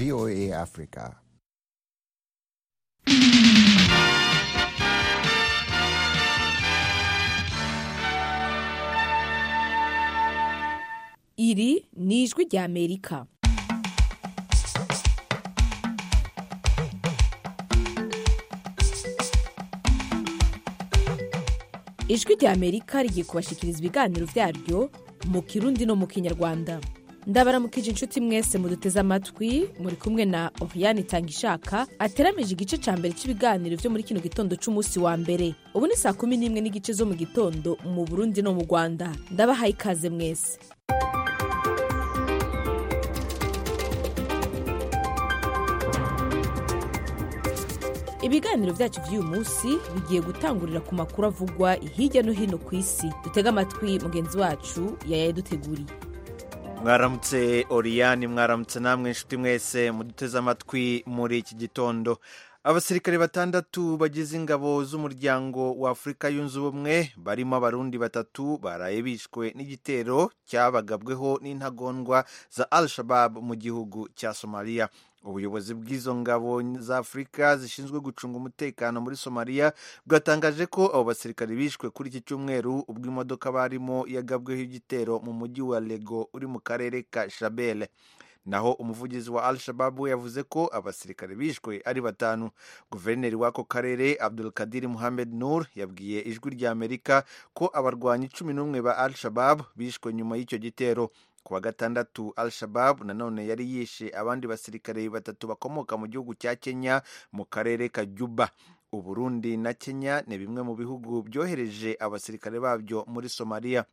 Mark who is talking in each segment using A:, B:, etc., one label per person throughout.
A: VOA Africa.
B: iri ni ijwi ry'amerika ijwi ry'amerika rigiye kubashyikiriza ibiganiro byaryo mu kirundi no mu kinyarwanda ndabaramukije inshuti mwese muduteze amatwi muri kumwe na oriyani itangishaka ateramije igice cya mbere cy'ibiganiro byo muri kino gitondo cy'umunsi wa mbere ubu ni saa kumi n'imwe n'igice zo mu gitondo mu burundi no mu rwanda ndabahaye ikaze mwese ibiganiro byacu by'uyu munsi bigiye gutangurira ku makuru avugwa hirya no hino ku isi dutega amatwi mugenzi wacu yayaduteguriye
C: mwaramutse oriyani mwaramutse namwe inshuti mwese muduteze amatwi muri iki gitondo abasirikare batandatu bagize ingabo z'umuryango wa afurika yunze ubumwe barimo abarundi batatu baraye bishwe n'igitero cyabagabweho n'intagondwa za al shabab mu gihugu cya somaliya ubuyobozi bw'izo ngabo za afurika zishinzwe gucunga umutekano muri somaliya bwatangaje ko abo basirikare bishwe kuri iki cyumweru ubwo imodoka barimo yagabweho igitero mu mujyi wa lego uri mu karere ka shabele naho umuvugizi wa al shababu yavuze ko abasirikare bishwe ari batanu guverineri w'ako karere abdul kadiri muhammed nur yabwiye ijwi rya amerika ko abarwanyi cumi n'umwe ba al shababu bishwe nyuma y'icyo gitero ku wa gatandatu al shababu nanone yari yishe abandi basirikare batatu bakomoka mu gihugu cya kenya mu karere ka juba uburundi na kenya ni bimwe mu bihugu byohereje abasirikare babyo muri somaliya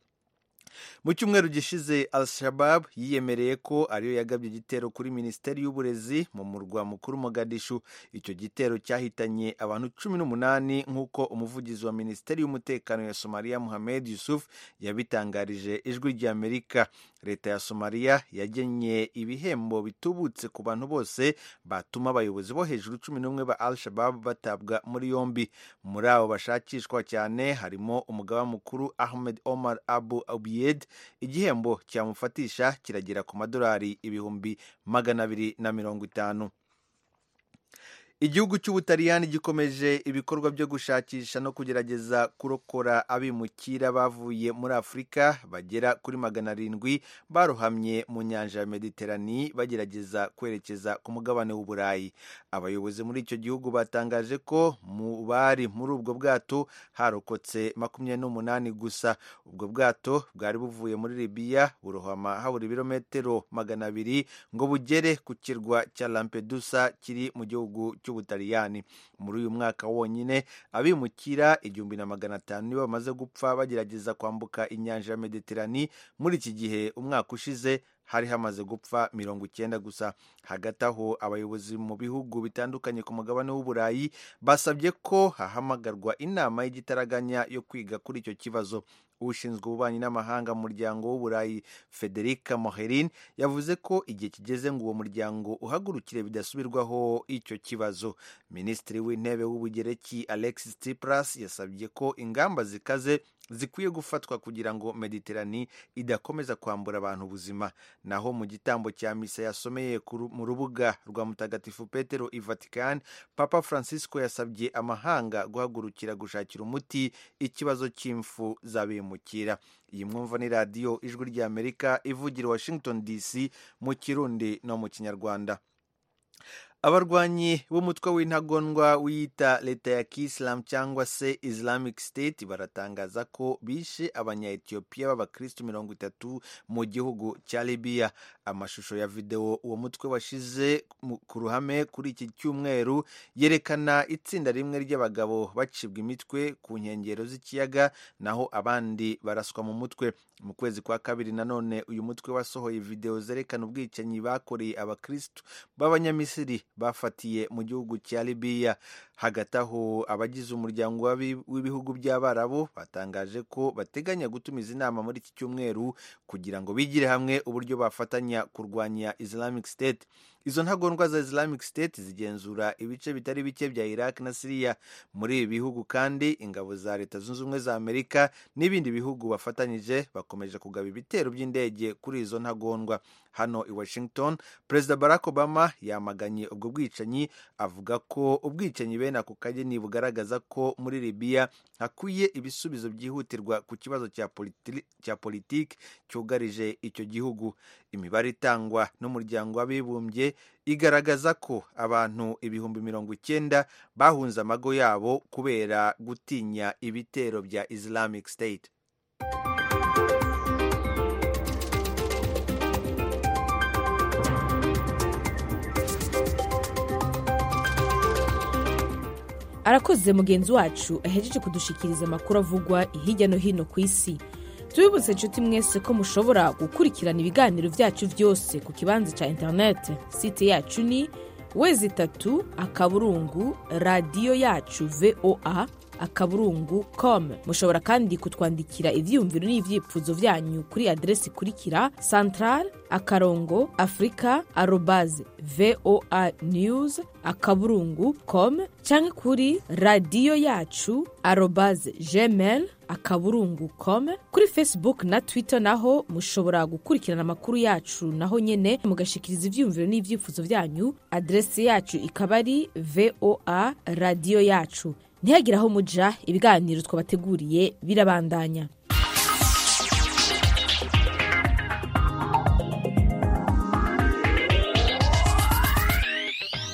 C: mu cyumweru gishize al shabab yiyemereye ko ariyo yagabye igitero kuri minisiteri y'uburezi mu murwa mukuru mogadishu icyo gitero cyahitanye abantu cumi n'umunani nk'uko umuvugizi wa minisiteri y'umutekano ya somaliya muhamed yusuf yabitangarije ijwi rya amerika leta ya somaliya yagennye ibihembo bitubutse ku bantu bose batuma abayobozi bo hejuru cumi n'umwe ba al shabab batabwa muri yombi muri abo bashakishwa cyane harimo umugaba mukuru ahmed omar abu abiy igihembo cyamufatisha kiragera ku madolari ibihumbi magana abiri na mirongo itanu igihugu cy'ubutaliyani gikomeje ibikorwa byo gushakisha no kugerageza kurokora abimukira bavuye muri afurika bagera kuri magana arindwi barohamye mu nyanja ya mediterani bagerageza kwerekeza ku mugabane w'uburayi abayobozi muri icyo gihugu batangaje ko mu bari muri ubwo bwato harokotse makumyabiri n'umunani gusa ubwo bwato bwari buvuye muri libiya burohama habura ibirometero magana abiri ngo bugere ku kirwa cya lampedusa kiri mu gihugu cy'ubutaliyani muri uyu mwaka wonyine abimukira igihumbi na magana atanu nibo bamaze gupfa bagerageza kwambuka inyanja ya mediterani muri iki gihe umwaka ushize hari hamaze gupfa mirongo icyenda gusa hagati aho abayobozi mu bihugu bitandukanye ku mugabane w'uburayi basabye ko hahamagarwa inama y'igitaraganya yo kwiga kuri icyo kibazo ushinzwe ububanyi n'amahanga mu muryango w'uburayi federica moherin yavuze ko igihe kigeze ngo uwo muryango uhagurukire bidasubirwaho icyo kibazo minisitiri w'intebe w'ubugereki alexis tsipras yasabye ko ingamba zikaze zikwiye gufatwa kugira ngo mediterani idakomeza kwambura abantu ubuzima naho mu gitambo cya misa yasomeye mu rubuga rwa mutagatifu petero i vatican papa francisco yasabye amahanga guhagurukira gushakira umuti ikibazo cy'impfu z'abimukira iyi mwumva ni radiyo ijwi ry'amerika ivugira washington dc mu kirundi no mu kinyarwanda abarwanyi b'umutwe w'intagondwa wiyita leta ya kisilamu cyangwa se islamic state baratangaza ko bishe abanyayetiyopiya b'abakristu mirongo itatu mu gihugu cya libiya amashusho ya videwo uwo mutwe washize ku ruhame kuri iki cyumweru yerekana itsinda rimwe ry'abagabo bacibwa imitwe ku nkengero z'ikiyaga naho abandi baraswa mu mutwe mu kwezi kwa kabiri nanone uyu mutwe wasohoye videwo zerekana ubwicanyi bakoreye abakristu b'abanyamisiri bafatiye mu gihugu cya libiya hagati aho abagize umuryango w'ibihugu by'abarabu batangaje ko bateganya gutumiza inama muri iki cyumweru kugira ngo bigire hamwe uburyo bafatanya kurwanya islamic state izo ntagondwa za islamic state zigenzura ibice bitari bike bya iraq na siriya muri ibi bihugu kandi ingabo za leta zunze ubumwe za amerika n'ibindi bihugu bafatanyije bakomeje kugaba ibitero by'indege kuri izo ntagondwa hano i washington perezida barack obama yamaganye ubwo bwicanyi avuga ko ubwicanyi bene ako kageni bugaragaza ko muri libiya hakwiye ibisubizo byihutirwa ku kibazo cya politi- cya politiki cyugarije icyo gihugu imibare itangwa n'umuryango w'abibumbye igaragaza ko abantu ibihumbi mirongo icyenda bahunze amago yabo kubera gutinya ibitero bya islamic state
B: arakoze mugenzi wacu ahejeje kudushikiriza amakuru avugwa hirya no hino ku isi tubibutse inshuti mwese ko mushobora gukurikirana ibiganiro byacu byose ku kibanza cya interineti site yacu ni wezi itatu akaburungu radiyo yacu voa akaburungu com mushobora kandi kutwandikira ibyiyumviro n'ibyifuzo byanyu kuri aderesi ikurikira santarari akarongo afurika arobaze voa news akaburungu com cyangwa kuri radiyo yacu arobaze gmail akaburungu com kuri facebook na twitter naho mushobora gukurikirana amakuru yacu naho nyene mugashikiriza ivyiyumviro n'ivyifuzo vyanyu adresi yacu ikaba ari voa radiyo yacu ntihagire aho muja ibiganiro twabateguriye birabandanya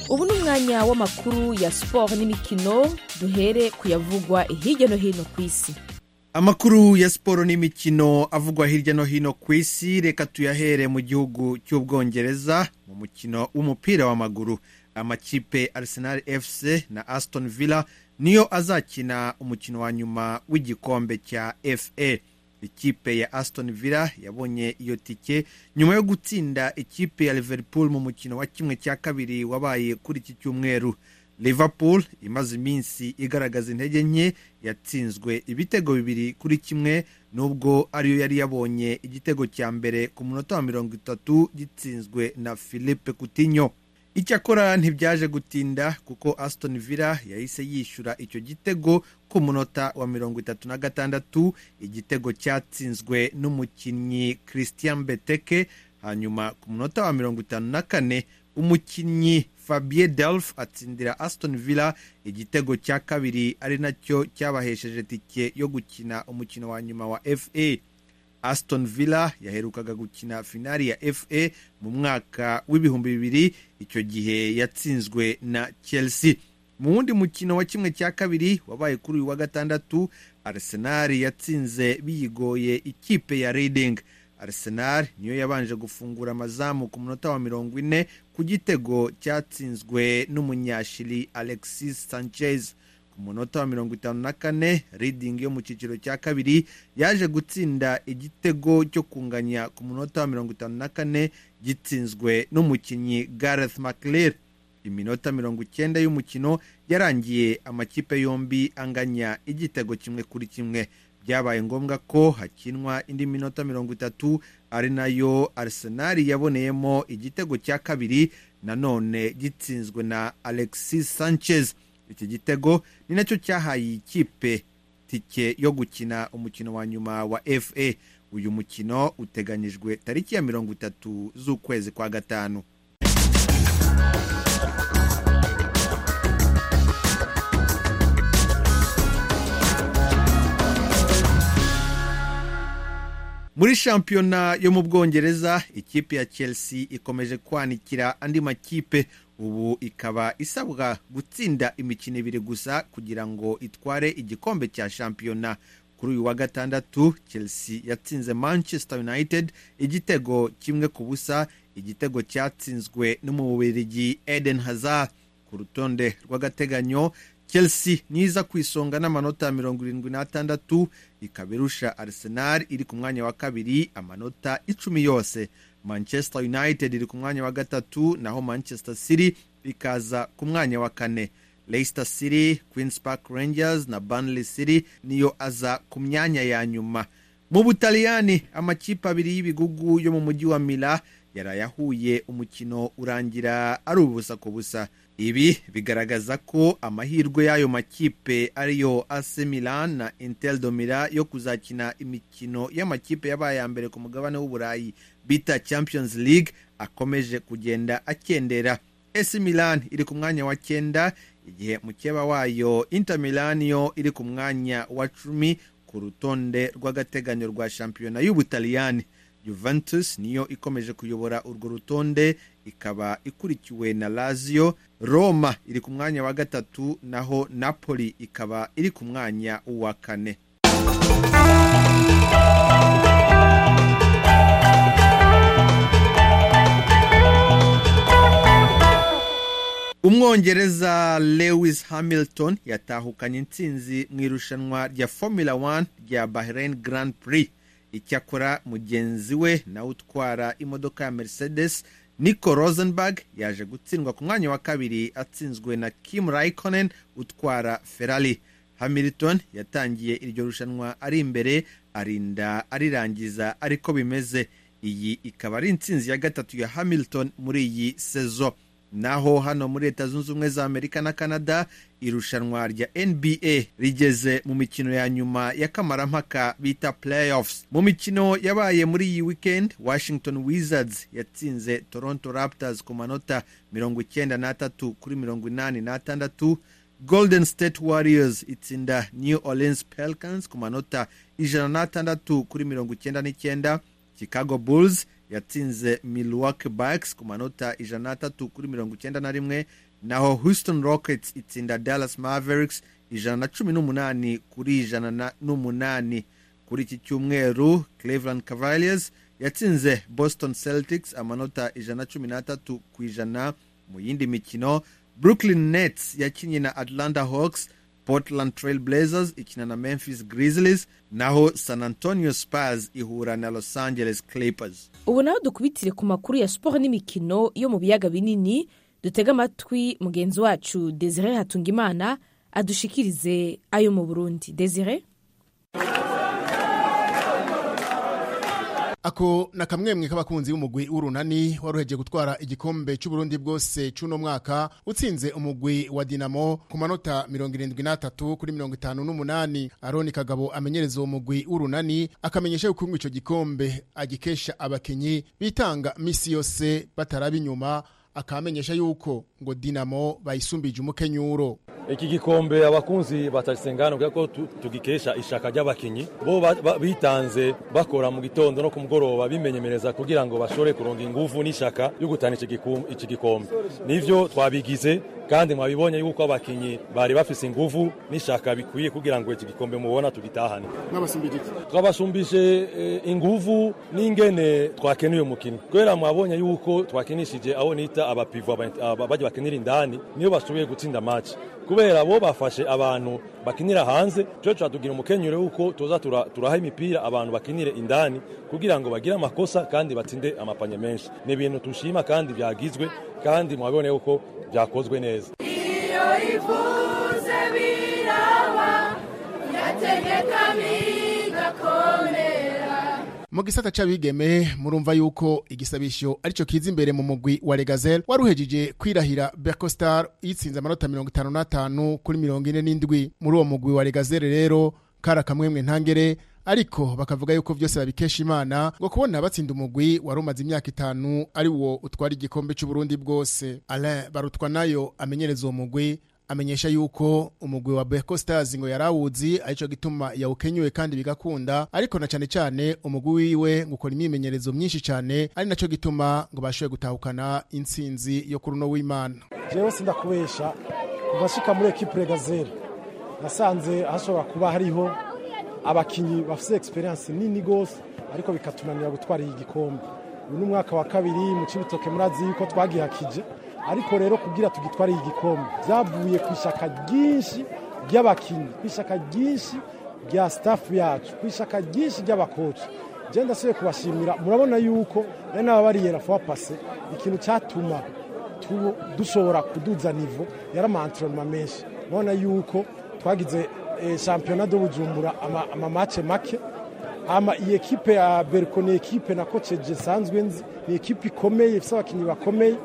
B: ubu ni umwanya w'amakuru ya siporo n'imikino duhere kuyavugwa hirya no hino ku isi
C: amakuru ya siporo n'imikino avugwa hirya no hino ku isi reka tuyahere mu gihugu cy'ubwongereza mu mukino w'umupira w'amaguru amakipe arsenal fc na aston villa niyo azakina umukino wa nyuma w'igikombe cya fa ikipe ya aston villa yabonye iyo tike nyuma yo gutsinda ikipe ya liverpool mu mukino wa kimwe cya kabiri wabaye kuri iki cyumweru liverpool imaze iminsi igaragaza intege nke yatsinzwe ibitego bibiri kuri kimwe nubwo ariyo yari yabonye igitego cya mbere ku munota wa mirongo itatu gitsinzwe na philippe coutinho icyakora ntibyaje gutinda kuko aston villa yahise yishyura icyo gitego ku munota wa mirongo itatu na gatandatu igitego cyatsinzwe n'umukinnyi christian beteke hanyuma ku munota wa mirongo itanu na kane umukinnyi fabien delf atsindira aston villa igitego cya kabiri ari nacyo cyabahesheje tike yo gukina umukino wa nyuma wa fa aston villa yaherukaga gukina finali ya fa mu mwaka w'ibihumbi bibiri icyo gihe yatsinzwe na chelsea mu wundi mukino wa kimwe cya kabiri wabaye kuri uyu wa gatandatu arsenal yatsinze biyigoye ikipe ya reading arsenal niyo yabanje gufungura amazamu ku munota wa mirongo ine ku gitego cyatsinzwe n'umunyashiri alexis sanchez ku munota wa mirongo itanu na kane reading yo mu cyiciro cya kabiri yaje gutsinda igitego cyo kunganya ku munota wa mirongo itanu na kane gitsinzwe n'umukinnyi gareth mclear iminota mirongo icyenda y'umukino yarangiye amakipe yombi anganya igitego kimwe kuri kimwe byabaye ngombwa ko hakinwa indi minota mirongo itatu ari nayo arsenal yaboneyemo igitego cya kabiri nanone gitsinzwe na alexis sanchez iki gitego ni nacyo cyahaye iyi kipe tike yo gukina umukino wa nyuma wa fa uyu mukino uteganyijwe tariki ya mirongo itatu z'ukwezi kwa gatanu muri shampiyona yo mu bwongereza ikipe ya chelsea ikomeje kwanikira andi makipe ubu ikaba isabwa gutsinda imikino ibiri gusa kugira ngo itware igikombe cya shampiyona kuri uyu wa gatandatu chelsea yatsinze manchester united igitego kimwe ku busa igitego cyatsinzwe n'umubirigi eden hazard ku rutonde rw'agateganyo chelsea niza ku isonga n'amanota mirongo irindwi n'atandatu ikaba irusha arsenal iri ku mwanya wa kabiri amanota icumi yose manchester united iri ku mwanya wa gatatu naho manchester city ikaza ku mwanya wa kane leicester city queens park rangers na banley city niyo aza ku myanya ya nyuma mu butaliyani amakipe abiri y'ibigugu yo mu mujyi wa mila yaraye ahuye umukino urangira ari ubusa ku busa ibi bigaragaza ko amahirwe y'ayo makipe ariyo AC Milan na Inter de Milan yo kuzakina imikino y'amakipe yabaye ya mbere ku mugabane w'uburayi bita Champions League akomeje kugenda akendera AC Milan iri ku mwanya wa cyenda igihe mukeba wayo Inter Milan yo iri ku mwanya wa cumi ku rutonde rw'agateganyo rwa shampiyona y'ubutaliyani juventus niyo ikomeje kuyobora urwo rutonde ikaba ikurikiwe na lazio roma iri ku mwanya wa gatatu naho napoli ikaba iri ku mwanya wa kane umwongereza lewis hamilton yatahukanye intsinzi mu irushanwa rya formula 1 rya bahrain grand prix icyakora mugenzi we nawe utwara imodoka ya mercedes nico rosenberg yaje gutsindwa ku mwanya wa kabiri atsinzwe na kim raikonen utwara ferrari hamilton yatangiye iryo rushanwa ari imbere arinda arirangiza ariko bimeze iyi ikaba ari intsinzi ya gatatu ya hamilton muri iyi sezo naho hano muri leta zunze ubumwe za amerika na canada irushanwa rya nba rigeze mu mikino ya nyuma y'akamarampaka bita playoffs mu mikino yabaye muri iyi weekend washington wizards yatsinze toronto raptors ku manota mirongo icyenda n'atatu kuri mirongo inani n'atandatu golden state warriors itsinda new orleans pelicans ku manota ijana n'atandatu kuri mirongo icyenda n'icyenda chicago bulls yatsinze milwaukee bucks ku manota ijana n'atatu kuri mirongo icyenda na rimwe naho houston rockets itsinda dallas mavericks ijana na cumi n'umunani kuri ijana n'umunani kuri iki cyumweru cleveland cavaliers yatsinze boston celtics amanota ijana na cumi n'atatu ku ijana mu yindi mikino brooklyn nets yakinnye na atlanta hawks portland trail blazers ikina na memphis grizzlies naho san antonio spurs ihura na los angeles clippers
B: ubu naho dukubitire ku makuru ya siporo n'imikino yo mu biyaga binini dutega amatwi mugenzi wacu desire hatungimana adushikirize ayo mu burundi desire
A: ako na kamwemwe k'abakunzi b'umugwi w'urunani waruheje gutwara igikombe cy'uburundi bwose cy'uno mwaka utsinze umugwi wa dinamo ku manota mirongo irindwi n'atatu kuri mirongo itanu n'umunani aroni kagabo amenyereza uwo mugwi w'urunani akamenyesha yuko icyo gikombe agikesha abakinyi bitanga misi yose bataraba inyuma akamenyesha yuko ngo dinamo bayisumbije umukenyuro
D: iki gikombe abakunzi batasengana kugira ko tugikesha ishaka ry'abakinyi bo bitanze bakora mu gitondo no ku mugoroba bimenyemereza kugira ngo bashobore kuronga ingufu n'ishaka yo gutana iki gikombe nivyo twabigize kandi mwabibonye yuko abakinyi bari bafise ingufu n'ishaka bikwiye kugira ngo iki gikombe mubona tugitahane twabasumbije ingufu n'ingene twakeneye umukino kubera mwabonye yuko twakinishije aho nita abapivu bajya bakinira indani niyo bashoboye gutsinda match kubera bo bafashe abantu bakinira hanze cyo turatugira umukenyero yuko tuza turaha imipira abantu bakinire indani kugira ngo bagire amakosa kandi batsinde amapanye menshi ni ibintu tushima kandi byagizwe kandi mwabibone yuko byakozwe neza iyo ivuze biraba
A: yategekamo igakomera mu gisata c'abigeme murumva yuko igisabisho arico kiza imbere mu mugwi wa Regazel waruhejije kwirahira Bercostar yitsinze amanota 55 kuri 47 muri uwo mugwi wa Regazel rero kara kamwemwe ntangere ariko bakavuga yuko byose babikesha imana ngo kubona batsinda umugwi wari umaze imyaka itanu ari wo utwara igikombe cy'uburundi bwose alain barutwa nayo amenyereza uwo mugwi amenyesha yuko umugwi wa Beko Stars ngo yarawuzi arico gituma yawukenyuwe kandi bigakunda ariko na cane cane umugwi wiwe gukora imyimenyerezo myinshi cane ari naco gituma ngo bashoye gutahukana intsinzi yo kuruno w'Imana
E: jewe sindakubesha kuva shika muri equipe Regazere nasanze hashobora kuba hariho abakinyi bafise experience nini gose ariko bikatunanira gutwara iyi gikombe uyu ni umwaka wa kabiri mu cibitoke murazi yuko twagihakije ariko rero kugira tugitware iyi gikombe byavuye ku ishyaka ryinshi ry'abakinnyi ku ishyaka ryinshi rya sitafu yacu ku ishyaka ryinshi ry'abakoci genda ndasubiye kubashimira murabona yuko nari n'ababariyera fuwa pase ikintu cyatuma dushobora kuduza nivo yari amantoroma menshi urabona yuko twagize shampiyona do bujumbura amamace make ama iyi ekipe ya beriko ni ekipe na koceje nsanzwe nzi ni ekipe ikomeye ifite abakinnyi bakomeye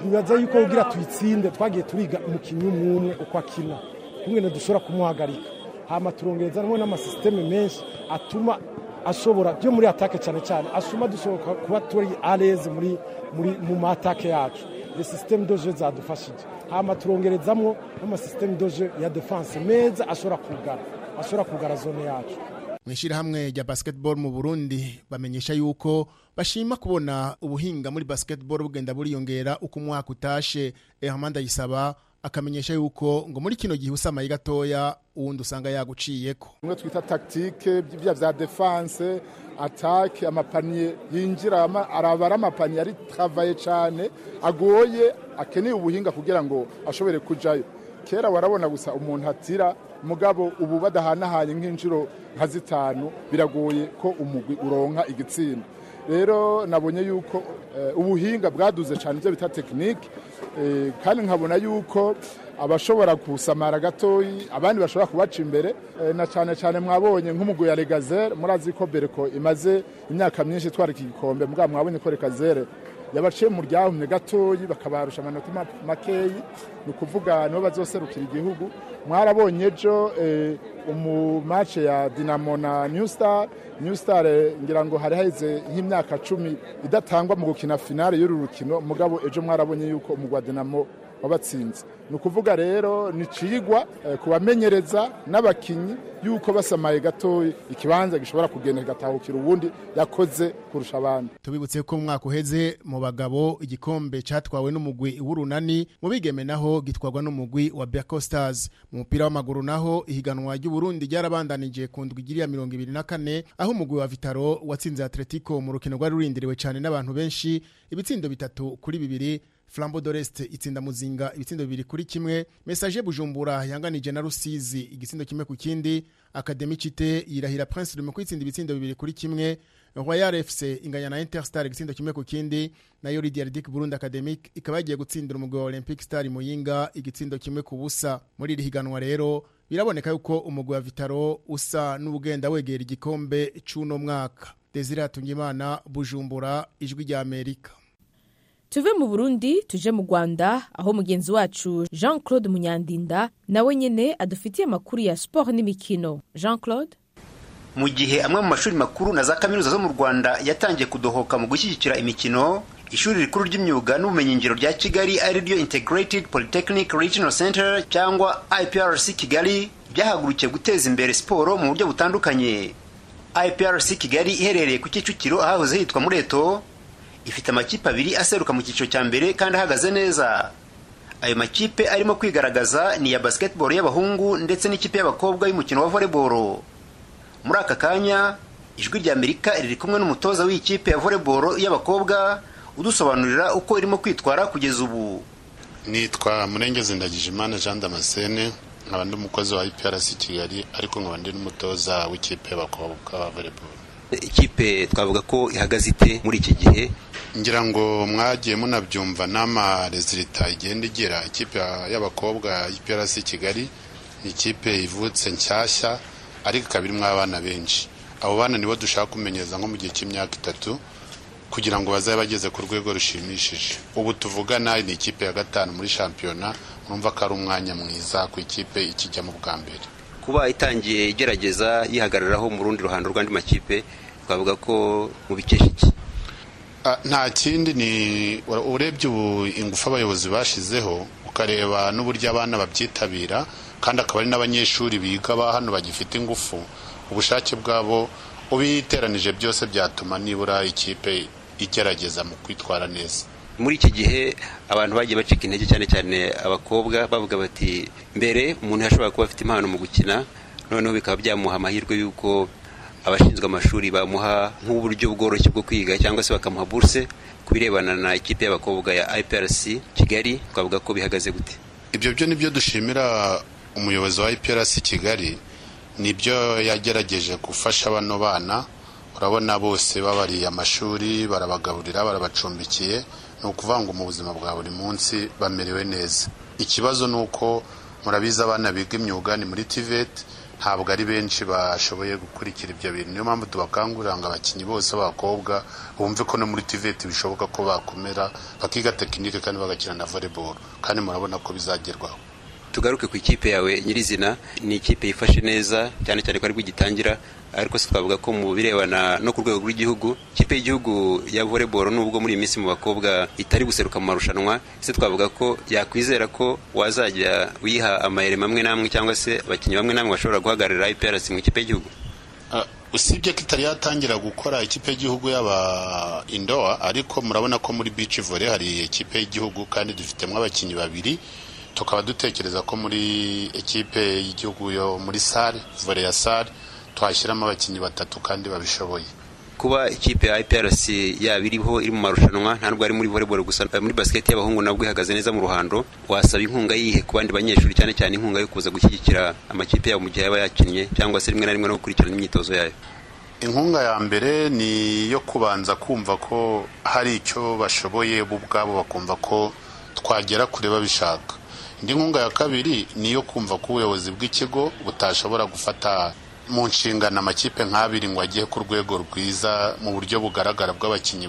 E: nibaza yuko ubwira tuyitsinde twagiye turiga umukinnyi umwe umwe uko akina kumwe dushobora kumuhagarika hama turongereza hamwe n'amasisiteme menshi atuma ashobora byo muri atake cyane cyane asuma dushobora kuba turi areze muri muri mu matake yacu ni sisiteme doje zadufashije hama turongerezamwo n'amasisiteme doje ya defanse meza ashobora kugara ashobora kugara zone yacu
A: mu ishyirahamwe rya basketball mu burundi bamenyesha yuko bashima kubona ubuhinga muri basketball bugenda buriyongera uko umwaka utashe ehamanda yisaba akamenyesha yuko ngo muri kino gihe usamaye gatoya uwundi usanga yaguciyeko
F: bimwe twita tactique bya bya defense attaque amapaniye yinjira araba ari amapaniye ari travaye cyane agoye akeneye ubuhinga kugira ngo ashobore kujayo kera warabona gusa umuntu atira mugabo ubu badahanahanye nk'inshuro nka zitanu biragoye ko umugwi uronka igitsinda rero nabonye yuko ubuhinga bwaduze cyane ibyo bita tekinike kandi nkabona yuko abashobora gusamara gatoyi abandi bashobora kubaca imbere na cyane cyane mwabonye nk'umugwi ya regazere murazi ko bereko imaze imyaka myinshi itwara iki gikombe mugabo mwabonye ko regazere yabaciye mu ryahumye gatoyi bakabarusha amanota makeyi ni ukuvuga nibo bazoserukira igihugu mwarabonye ejo umumace ya dinamo na new star new star ngira ngo hari haheze nk'imyaka cumi idatangwa mu gukina finale y'uru rukino mugabo ejo mwarabonye yuko umugwa dinamo wabatsinze ni ukuvuga rero ni cigwa kubamenyereza n'abakinnyi yuko basamaye gato ikibanza gishobora kugenda kigatahukira ubundi yakoze kurusha abandi
A: tubibutse ko umwaka uheze mu bagabo igikombe cyatwawe n'umugwi w'urunani mu bigeme naho gitwarwa n'umugwi wa Berco Stars mu mupira w'amaguru naho ihiganwa ry'uburundi ryarabandanije ku ndwi igiriya mirongo ibiri na kane aho umugwi wa vitaro watsinze atletico mu rukino rwari rurindiriwe cyane n'abantu benshi ibitsindo bitatu kuri bibiri flambo doreste itsinda muzinga ibitsindo bibiri kuri kimwe mesaje bujumbura yanganije na rusizi igitsindo kimwe ku kindi akademi cite yirahira prince rume kwitsinda ibitsindo bibiri kuri kimwe royal fc inganya na interstar igitsindo kimwe ku kindi nayo lidiardic burundi academic ikaba yagiye gutsindira umugwi wa olympic star muyinga igitsindo kimwe ku busa muri iri higanwa rero biraboneka yuko umugwi wa vitaro usa n'ubugenda wegera igikombe c'uno mwaka desire hatungimana bujumbura ijwi rya amerika
B: tuve mu burundi tuje mu rwanda aho mugenzi wacu jean claude munyandinda nawe nyine adufitiye amakuru ya siporo n'imikino jean claude
G: mu gihe amwe mu mashuri makuru na za kaminuza zo mu rwanda yatangiye kudohoka mu gushyigikira imikino ishuri rikuru ry'imyuga n'ubumenyingiro rya kigali ari ryo integrated polytechnic regional center cyangwa iprc kigali byahagurukiye guteza imbere siporo mu buryo butandukanye iprc kigali iherereye ku kicukiro ahahoze hitwa mureto ifite amakipe abiri aseruka mu cyiciro cya mbere kandi ahagaze neza ayo makipe arimo kwigaragaza ni iya basketball y'abahungu ndetse n'ikipe y'abakobwa y'umukino wa volleyball muri aka kanya ijwi rya amerika riri kumwe n'umutoza w'ikipe ya volleyball y'abakobwa udusobanurira uko irimo kwitwara kugeza ubu
H: nitwa murengezi ndagijimana jean damascene nkaba ndi umukozi wa iprc kigali ariko nkaba ndi n'umutoza w'ikipe y'abakobwa wa volleyball
G: ikipe twavuga ko ihagaze ite muri iki gihe
H: ngira ngo mwagiye munabyumva n'amarezilita igenda igira ikipe y'abakobwa y'iprasi kigali ikipe ivutse nshyashya ariko ikaba irimo abana benshi abo bana nibo dushaka kumenyereza nko mu gihe cy'imyaka itatu kugira ngo bazabe bageze ku rwego rushimishije ubu tuvugana ni ikipe ya gatanu muri shampiyona urumva ko ari umwanya mwiza ku ikipe ikijyamo bwa mbere
G: kuba itangiye igerageza yihagararaho mu rundi ruhando rw'andi makipe twavuga ko mu bikesha iki
H: nta kindi ni urebye ubu ingufu abayobozi bashizeho ukareba n'uburyo abana babyitabira kandi akaba ari n'abanyeshuri biga ba hano bagifite ingufu ubushake bwabo ubiteranije byose byatuma nibura ikipe igerageza mu kwitwara neza
G: muri iki gihe abantu bagiye bacika intege cyane cyane abakobwa bavuga bati mbere umuntu yashobora kuba afite impano mu gukina noneho bikaba byamuha amahirwe y'uko abashinzwe amashuri bamuha nk'uburyo bworoshye bwo kwiga cyangwa se bakamuha buruse ku birebana na ikipe y'abakobwa ya iprc kigali twavuga ko bihagaze gute
H: ibyo byo ni byo dushimira umuyobozi wa iprc kigali nibyo yagerageje gufasha bano bana urabona bose babariye amashuri barabagaburira barabacumbikiye ni ukuvuga ngo mu buzima bwa buri munsi bamerewe neza ikibazo ni uko murabizi abana biga imyuga ni muri tiveti ntabwo ari benshi bashoboye gukurikira ibyo bintu niyo mpamvu tubakangurira ngo abakinnyi bose b'abakobwa bumve ko no muri tiveti bishoboka ko bakomera bakiga tekinike kandi bagakina na volleyball kandi murabona ko bizagerwaho
I: tugaruke ku ikipe yawe nyirizina ni ikipe yifashe neza cyane cyane ko aribwo igitangira ariko se twavuga ko mu birebana no ku rwego rw'igihugu ikipe y'igihugu ya volleyball nubwo muri iyi minsi mu bakobwa itari guseruka mu marushanwa se twavuga ko yakwizera ko wazajya wiha amayere amwe n'amwe cyangwa se abakinnyi bamwe n'amwe bashobora guhagararira IPRC mu ikipe y'igihugu
H: usibye ko itari yatangira gukora ikipe y'igihugu y'aba indowa ariko murabona ko muri beach volley hari ikipe y'igihugu kandi dufitemo abakinnyi babiri tukaba dutekereza ko muri ekipe y'igihugu yo muri sare volley ya sare twashyiramo abakinnyi batatu kandi babishoboye
I: kuba ikipe ya IPRC yaba iriho iri mu marushanwa ntabwo ari muri volleyball gusa muri basket y'abahungu nabwo ihagaze neza mu ruhando wasaba inkunga yihe ku bandi banyeshuri cyane cyane inkunga yo kuza gushyigikira amakipe yabo mu gihe yaba yakinnye cyangwa se rimwe na rimwe no gukurikirana imyitozo yayo
H: inkunga ya mbere ni iyo kubanza kumva ko hari icyo bashoboye bo ubwabo bakumva ko twagera kure babishaka indi nkunga ya kabiri ni iyo kumva ko ubuyobozi bw'ikigo butashobora gufata mu nshingano amakipe nk'abiri ngo agiye ku rwego rwiza mu buryo bugaragara bw'abakinnyi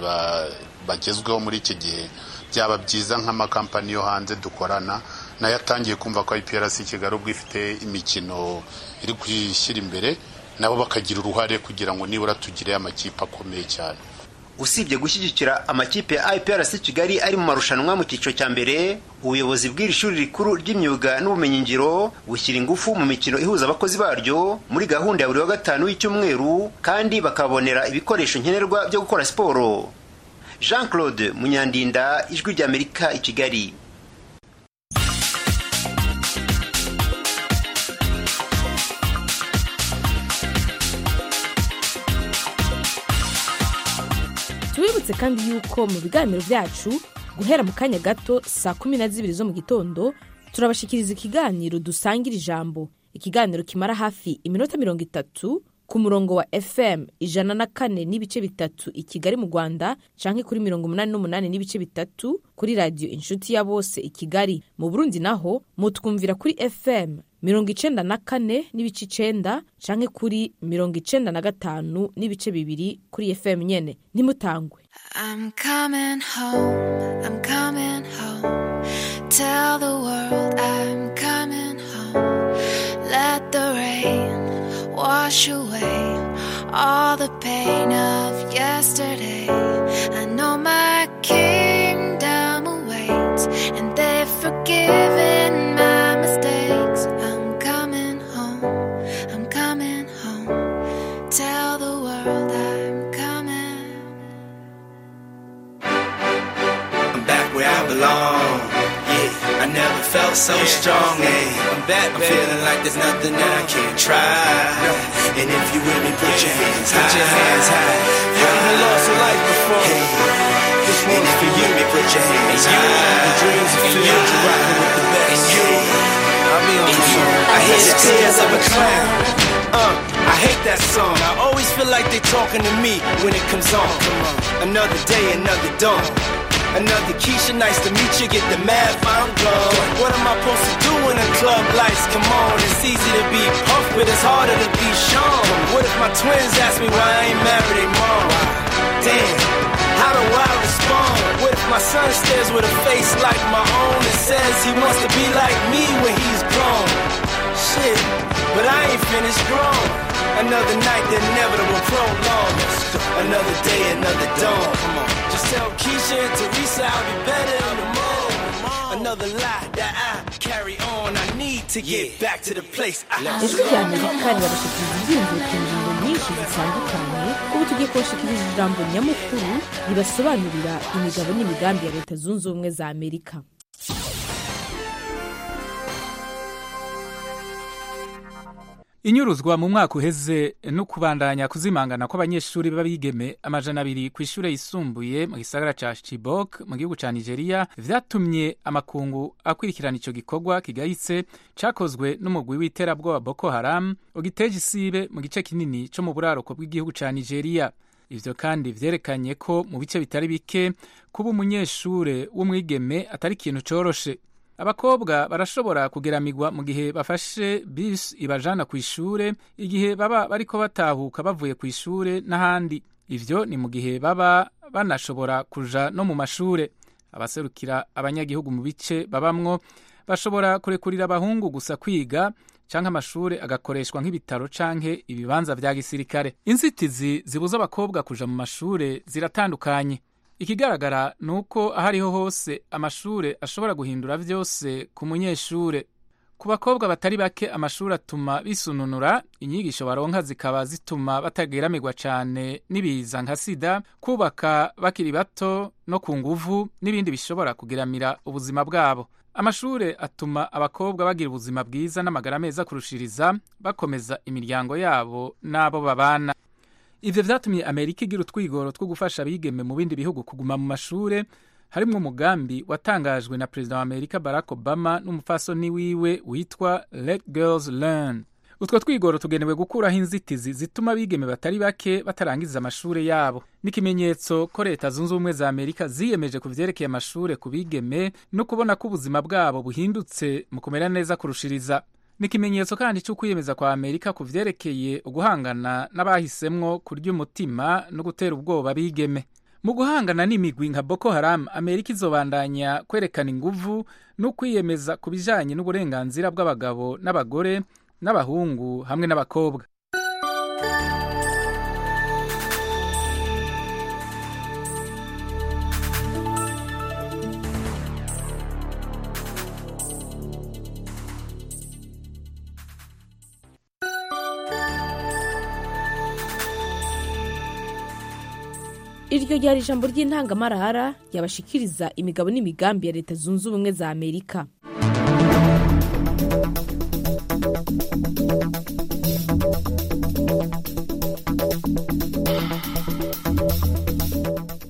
H: bagezweho muri iki gihe byaba byiza nk'amakampani yo hanze dukorana nayo atangiye kumva ko IPRC Kigali ubwo ifite imikino iri kwishyira imbere nabo bakagira uruhare kugira ngo nibura tugire amakipe akomeye cyane
G: usibye gushyigikira amakipe ya IPRC Kigali ari mu marushanwa mu cyiciro cya mbere ubuyobozi bw'iri shuri rikuru ry'imyuga n'ubumenyingiro bushyira ingufu mu mikino ihuza abakozi baryo muri gahunda ya buri wa gatanu y'icyumweru kandi bakabonera ibikoresho nkenerwa byo gukora siporo jean claude munyandinda ijwi ry'amerika i kigali
B: tubibutse kandi yuko mu biganiro byacu guhera mu kanya gato saa kumi na zibiri zo mu gitondo turabashikiriza ikiganiro dusangira ijambo ikiganiro kimara hafi iminota mirongo itatu ku murongo wa fm ijana na kane n'ibice bitatu i kigali mu rwanda canke kuri mirongo umunani n'umunani n'ibice bitatu kuri radiyo inshuti ya bose i kigali mu burundi naho mutwumvira kuri fm mirongo icenda na kane n'ibice icenda canke kuri mirongo icenda na gatanu n'ibice bibiri kuri fm nyene ntimutangwe
J: I'm coming home, I'm coming home. Tell the world I'm coming home. Let the rain wash away all the pain of yesterday. I know my kingdom awaits, and they've forgiven my mistakes. I'm coming home, I'm coming home. Tell the world I'm coming
K: I'm back where I belong. Yeah, I never felt so strong. Hey, I'm back. I'm feeling like there's nothing that I can't try. And if you with me, put your hands high. Put your hands high. You haven't lost a life before. and if you with me, put your hands high. The dreams and you, you're riding with the best. And you, I'll be on the phone. I hear the tears of a clown. Uh, I hate that song. I always feel like they talking to me when it comes on. Another day, another dawn. Another Keisha, nice to meet you. Get the math, I'm gone. What am I supposed to do when the club lights come on? It's easy to be puffed, but it's harder to be shown. What if my twins ask me why I ain't married they mom? Damn, how do I respond? What if my son stares with a face like my own and says he wants to be like me when he's grown? Shit, but I ain't finished grown. Another night, the inevitable prolong. Another day, another dawn. Come on. Just tell Keisha and Teresa I'll be better in the morning. Another lie that I carry on. I need to get back to the place I
B: ijwi rya amerika rirabashikiriza ibyiyumviro ku ngingo nyinshi zitandukanye ubu tugiye kubashikiriza ijambo nyamukuru ribasobanurira imigabo n'imigambi ya leta zunze ubumwe za amerika
L: inyuruzwa mu mwaka uheze no kubandanya kuzimangana kw'abanyeshuri b'abigeme amajana abiri ku ishure yisumbuye mu gisagara ca chibok mu gihugu ca nigeria vyatumye amakungu akurikirana ico gikorwa kigayitse cakozwe n'umugwi w'iterabwoba boko haram ugiteje isibe mu gice kinini co mu buraruko bw'igihugu ca nigeria ivyo kandi vyerekanye ko mu bice bitari bike kuba umunyeshure w'umwigeme atari ikintu coroshe abakobwa barashobora kugeramigwa mu gihe bafashe bisi ibajana ku ishure igihe baba bariko batahuka bavuye ku ishure n'ahandi ivyo ni mu gihe baba banashobora kuja no mu mashure abaserukira abanyagihugu mu bice babamwo bashobora kurekurira abahungu gusa kwiga canke amashure agakoreshwa nk'ibitaro canke ibibanza vya gisirikare inzitizi zibuza abakobwa kuja mu mashure ziratandukanye ikigaragara ni uko aho ariho hose amashure ashobora guhindura vyose ku munyeshure ku bakobwa batari bake amashuri atuma bisununura inyigisho baronka zikaba zituma batageramirwa cyane n'ibiza nka sida kubaka bakiri bato no ku nguvu n'ibindi bishobora kugeramira ubuzima bwabo amashuri atuma abakobwa bagira ubuzima bwiza n'amagara meza kurushiriza bakomeza imiryango yabo n'abo babana ibyo byatumye amerika igira utwigoro two gufasha abigeme mu bindi bihugu kuguma mu mashuri harimo umugambi watangajwe na perezida wa amerika barack obama n'umufasoni wiwe witwa let girls learn utwo twigoro tugenewe gukuraho inzitizi zituma abigeme batari bake batarangiza amashuri yabo n'ikimenyetso ko leta zunze ubumwe za amerika ziyemeje ku byerekeye amashuri ku bigeme no kubona ko ubuzima bwabo buhindutse mu kumera neza kurushiriza ni ikimenyetso kandi cy'ukwiyemeza kwa amerika ku byerekeye uguhangana n'abahisemwo kurya umutima no gutera ubwoba abigeme mu guhangana n'imigwi nka boko haramu amerika izobandanya kwerekana inguvu no kwiyemeza ku bijyanye n'uburenganzira bw'abagabo n'abagore n'abahungu hamwe n'abakobwa
B: iryo ryari ijambo ry'intangamarahara yabashikiriza imigabo n'imigambi ya leta zunze ubumwe za amerika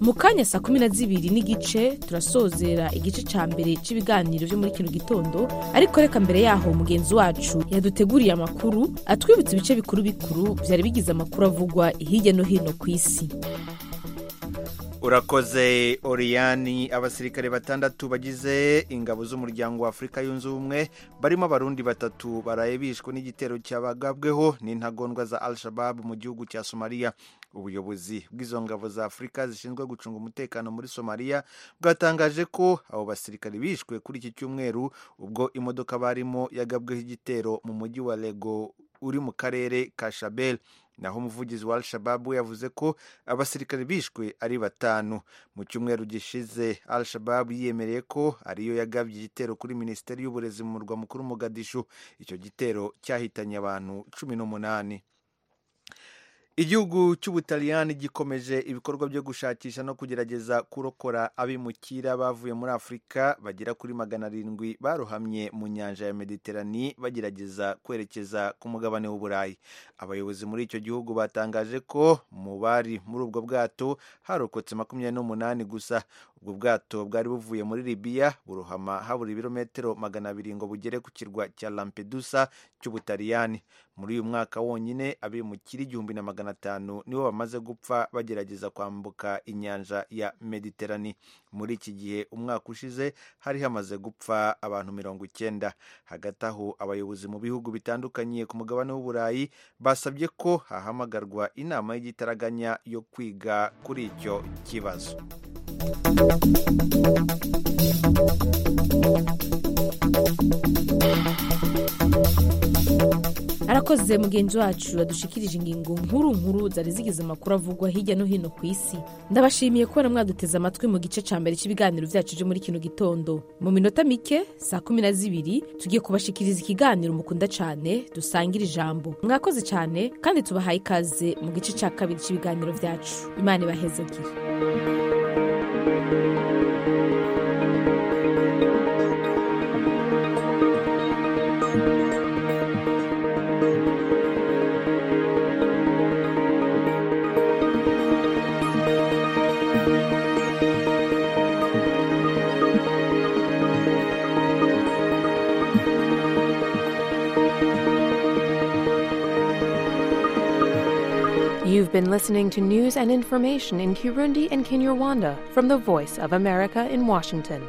B: mu kanya saa kumi na zibiri n'igice turasozera igice cya mbere cy'ibiganiro byo muri kino gitondo ariko reka mbere yaho mugenzi wacu yaduteguriye amakuru atwibutsa ibice bikuru bikuru byari bigize amakuru avugwa hirya no hino ku isi
C: urakoze oriyani abasirikare batandatu bagize ingabo z'umuryango wa afurika yunze ubumwe barimo abarundi batatu baraye bishwe n'igitero cyabagabweho n'intagondwa za al shababu mu gihugu cya somaliya ubuyobozi bw'izo ngabo za afurika zishinzwe gucunga umutekano muri somaliya bwatangaje ko abo basirikare bishwe kuri iki cyumweru ubwo imodoka barimo yagabweho igitero mu mujyi wa lego uri mu karere ka shabel naho umuvugizi wa al-shababu yavuze ko abasirikare bishwe ari batanu mu cyumweru gishize al-shababu yiyemereye ko ariyo yagabye igitero kuri minisiteri y'uburezi mu murwa mukuru mugadishu icyo gitero cyahitanye abantu cumi n'umunani igihugu cy'ubutaliyani gikomeje ibikorwa byo gushakisha no kugerageza kurokora abimukira bavuye muri afurika bagera kuri magana arindwi barohamye mu nyanja ya mediterani bagerageza kwerekeza ku mugabane w'uburayi abayobozi muri icyo gihugu batangaje ko mu bari muri ubwo bwato harokotse makumyabiri n'umunani gusa ubwo bwato bwari buvuye muri libiya burohama habura ibirometero magana abiri ngo bugere ku kirwa cya lampedusa cy'ubutaliyani muri uyu mwaka wonyine abimukira igihumbi na magana magana atanu nibo bamaze gupfa bagerageza kwambuka inyanja ya mediterani muri iki gihe umwaka ushize hari hamaze gupfa abantu mirongo icyenda hagati aho abayobozi mu bihugu bitandukanye ku mugabane w'uburayi basabye ko hahamagarwa inama y'igitaraganya yo kwiga kuri icyo kibazo
B: arakoze mugenzi wacu wadushikirije ingingo nkuru nkuru zari zigize amakuru avugwa hirya no hino ku isi ndabashimiye kubona mwaduteze amatwi mu gice cya mbere cy'ibiganiro byacu byo muri kino gitondo mu minota mike saa kumi na zibiri tugiye kubashikiriza ikiganiro mukunda cyane dusangira ijambo mwakoze cyane kandi tubahaye ikaze mu gice cya kabiri cy'ibiganiro byacu imana ibahezagire
M: You've been listening to news and information in Kirundi and Kinyarwanda from the Voice of America in Washington.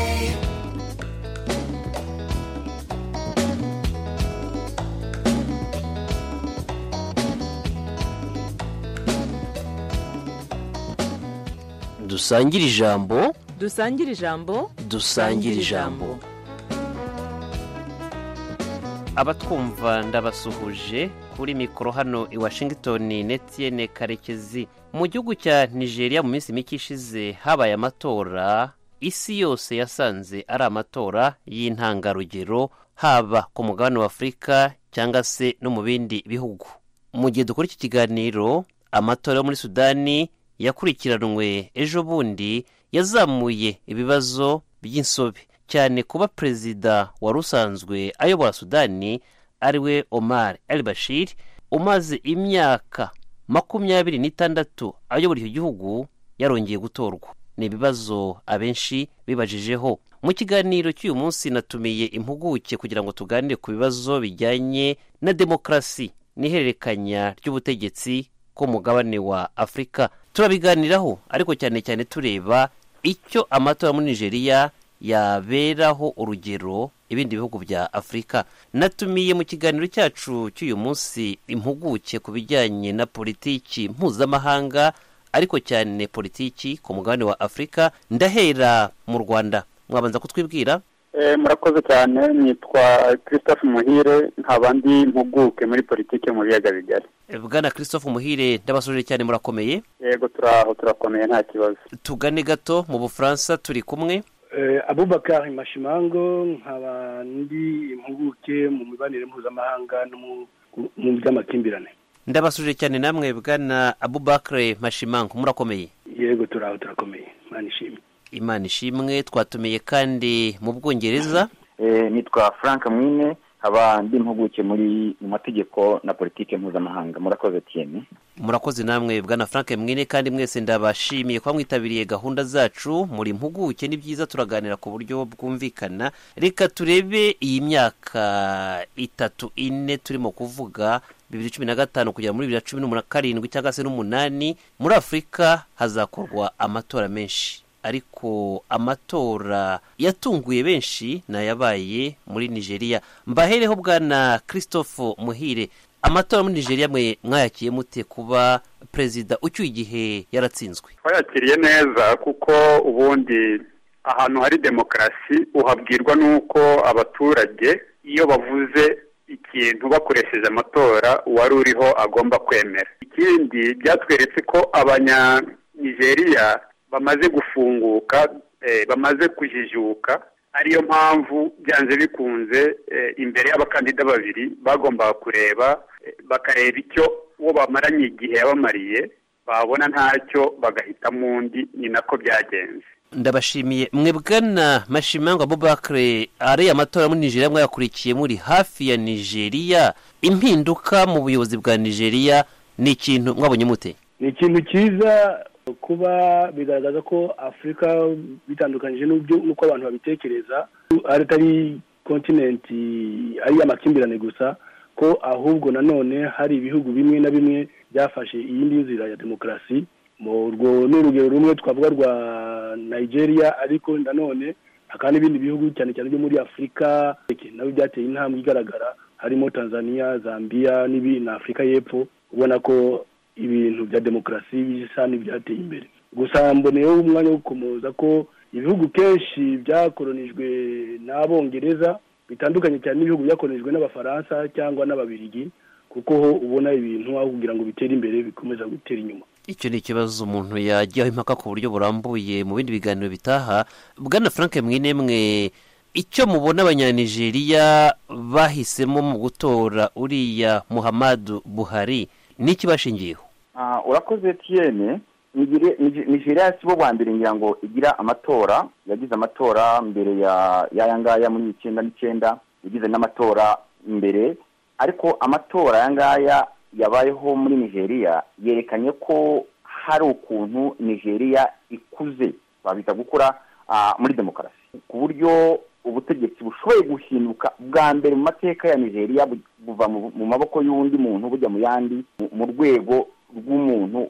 K: VOA.
N: dusangire ijambo
O: dusangire ijambo
N: dusangire ijambo abatwumva ndabasuhuje kuri mikoro hano i washington netiyene karekezi mu gihugu cya nigeria mu minsi mike ishize habaye amatora isi yose yasanze ari amatora y'intangarugero haba ku mugabane wa afurika cyangwa se no mu bindi bihugu mu gihe dukora iki kiganiro amatora yo muri sudani yakurikiranwe ejo bundi yazamuye ibibazo by'insobe cyane kuba perezida wari usanzwe ayobora sudani ariwe omar el bashir umaze imyaka makumyabiri n'itandatu ayobora icyo gihugu yarongeye gutorwa ni ibibazo abenshi bibajijeho mu kiganiro cy'uyu munsi natumiye impuguke kugira ngo tuganire ku bibazo bijyanye na demokarasi n'ihererekanya ry'ubutegetsi ku mugabane wa afurika turabiganiraho ariko cyane cyane tureba icyo amatora muri nigeria yaberaho urugero ibindi bihugu bya afurika natumiye mu kiganiro cyacu cy'uyu munsi impuguke ku bijyanye na politiki mpuzamahanga ariko cyane politiki ku mugabane wa afurika ndahera mu rwanda mwabanza kutwibwira
P: murakoze cyane nitwa christophe muhire nkaba ndi impuguke muri politiki mu biyaga bigari
N: bwana christophe muhire ndabasuje cyane murakomeye
P: yego turaho turakomeye nta kibazo
N: tugane gato mu bufaransa turi kumwe
Q: abubakar mashimango nkaba ndi impuguke mu mibanire mpuzamahanga no mu by'amakimbirane
N: ndabasuje cyane namwe bwana abubakar mashimango murakomeye
Q: yego turaho turakomeye imana ishimwe
N: imana ishimwe twatumiye kandi mu bwongereza
R: nitwa frank mwine aba ndi impuguke muri mu mategeko na politiki mpuzamahanga murakoze tiyeni
N: murakoze namwe bwana frank mwine kandi mwese ndabashimiye kuba mwitabiriye gahunda zacu muri mpuguke ni byiza turaganira ku buryo bwumvikana reka turebe iyi myaka itatu ine turimo kuvuga bibiri cumi na gatanu kugera muri bibiri na cumi na karindwi cyangwa se n'umunani muri afurika hazakorwa amatora menshi ariko amatora yatunguye benshi nayabaye muri nigeria mbahereho bwana christophe muhire amatora muri nigeria mwe mwayakiye mute kuba perezida ucyuye igihe yaratsinzwe
S: twayakiriye neza kuko ubundi ahantu hari demokarasi uhabwirwa n'uko abaturage iyo bavuze ikintu bakoresheje amatora uwari uriho agomba kwemera ikindi byatweretse ko abanyanigeriya bamaze gufunguka bamaze kujijuka ariyo mpamvu byanze bikunze imbere y'abakandida babiri bagombaga kureba bakareba icyo uwo bamaranye igihe yabamariye babona ntacyo bagahitamo undi ni nako byagenze
N: ndabashimiye mwebwe na mashimangwa bubakire ariya matora muri nigeria mwayakurikiye muri hafi ya nigeria impinduka mu buyobozi bwa nigeria ni ikintu mwabonye mute
Q: ni ikintu cyiza kuba bigaragaza ko afurika bitandukanyije n'uko abantu babitekereza atari kontinenti ari amakimbirane gusa ko ahubwo nanone hari ibihugu bimwe na bimwe byafashe iyindi nzira ya demokarasi urwo ni urugero rumwe twavuga rwa nigeria ariko nanone hakaba n'ibindi bihugu cyane cyane byo muri afurika nabyo byateye intambwe igaragara harimo tanzania zambia na afurika y'epfo ubona ko ibintu bya demokarasi bisa n'ibyateye imbere gusa mboneyeho umwanya wo gukomoza ko ibihugu kenshi byakoronijwe n'abongereza bitandukanye cyane n'ibihugu byakoronijwe n'abafaransa cyangwa n'ababirigi kuko ho ubona ibintu aho kugira ngo bitere imbere bikomeza gutera inyuma
N: icyo ni ikibazo umuntu yajyaho impaka ku buryo burambuye mu bindi biganiro bitaha bwana frank mwine mwe icyo mubona abanyanigeriya bahisemo mu gutora uriya muhamadu buhari niki bashingiyeho
R: urakoze tiyene nigeria si bo bwa mbere ngira ngo igira amatora yagize amatora mbere y'aya ngaya muri icyenda n'icyenda yagize n'amatora mbere ariko amatora aya ngaya yabayeho muri nigeria yerekanye ko hari ukuntu nigeria ikuze babita gukora muri demokarasi ku buryo ubutegetsi bushoboye guhinduka bwa mbere mu mateka ya nigeria buva mu maboko y'undi muntu bujya mu yandi mu rwego rw'umuntu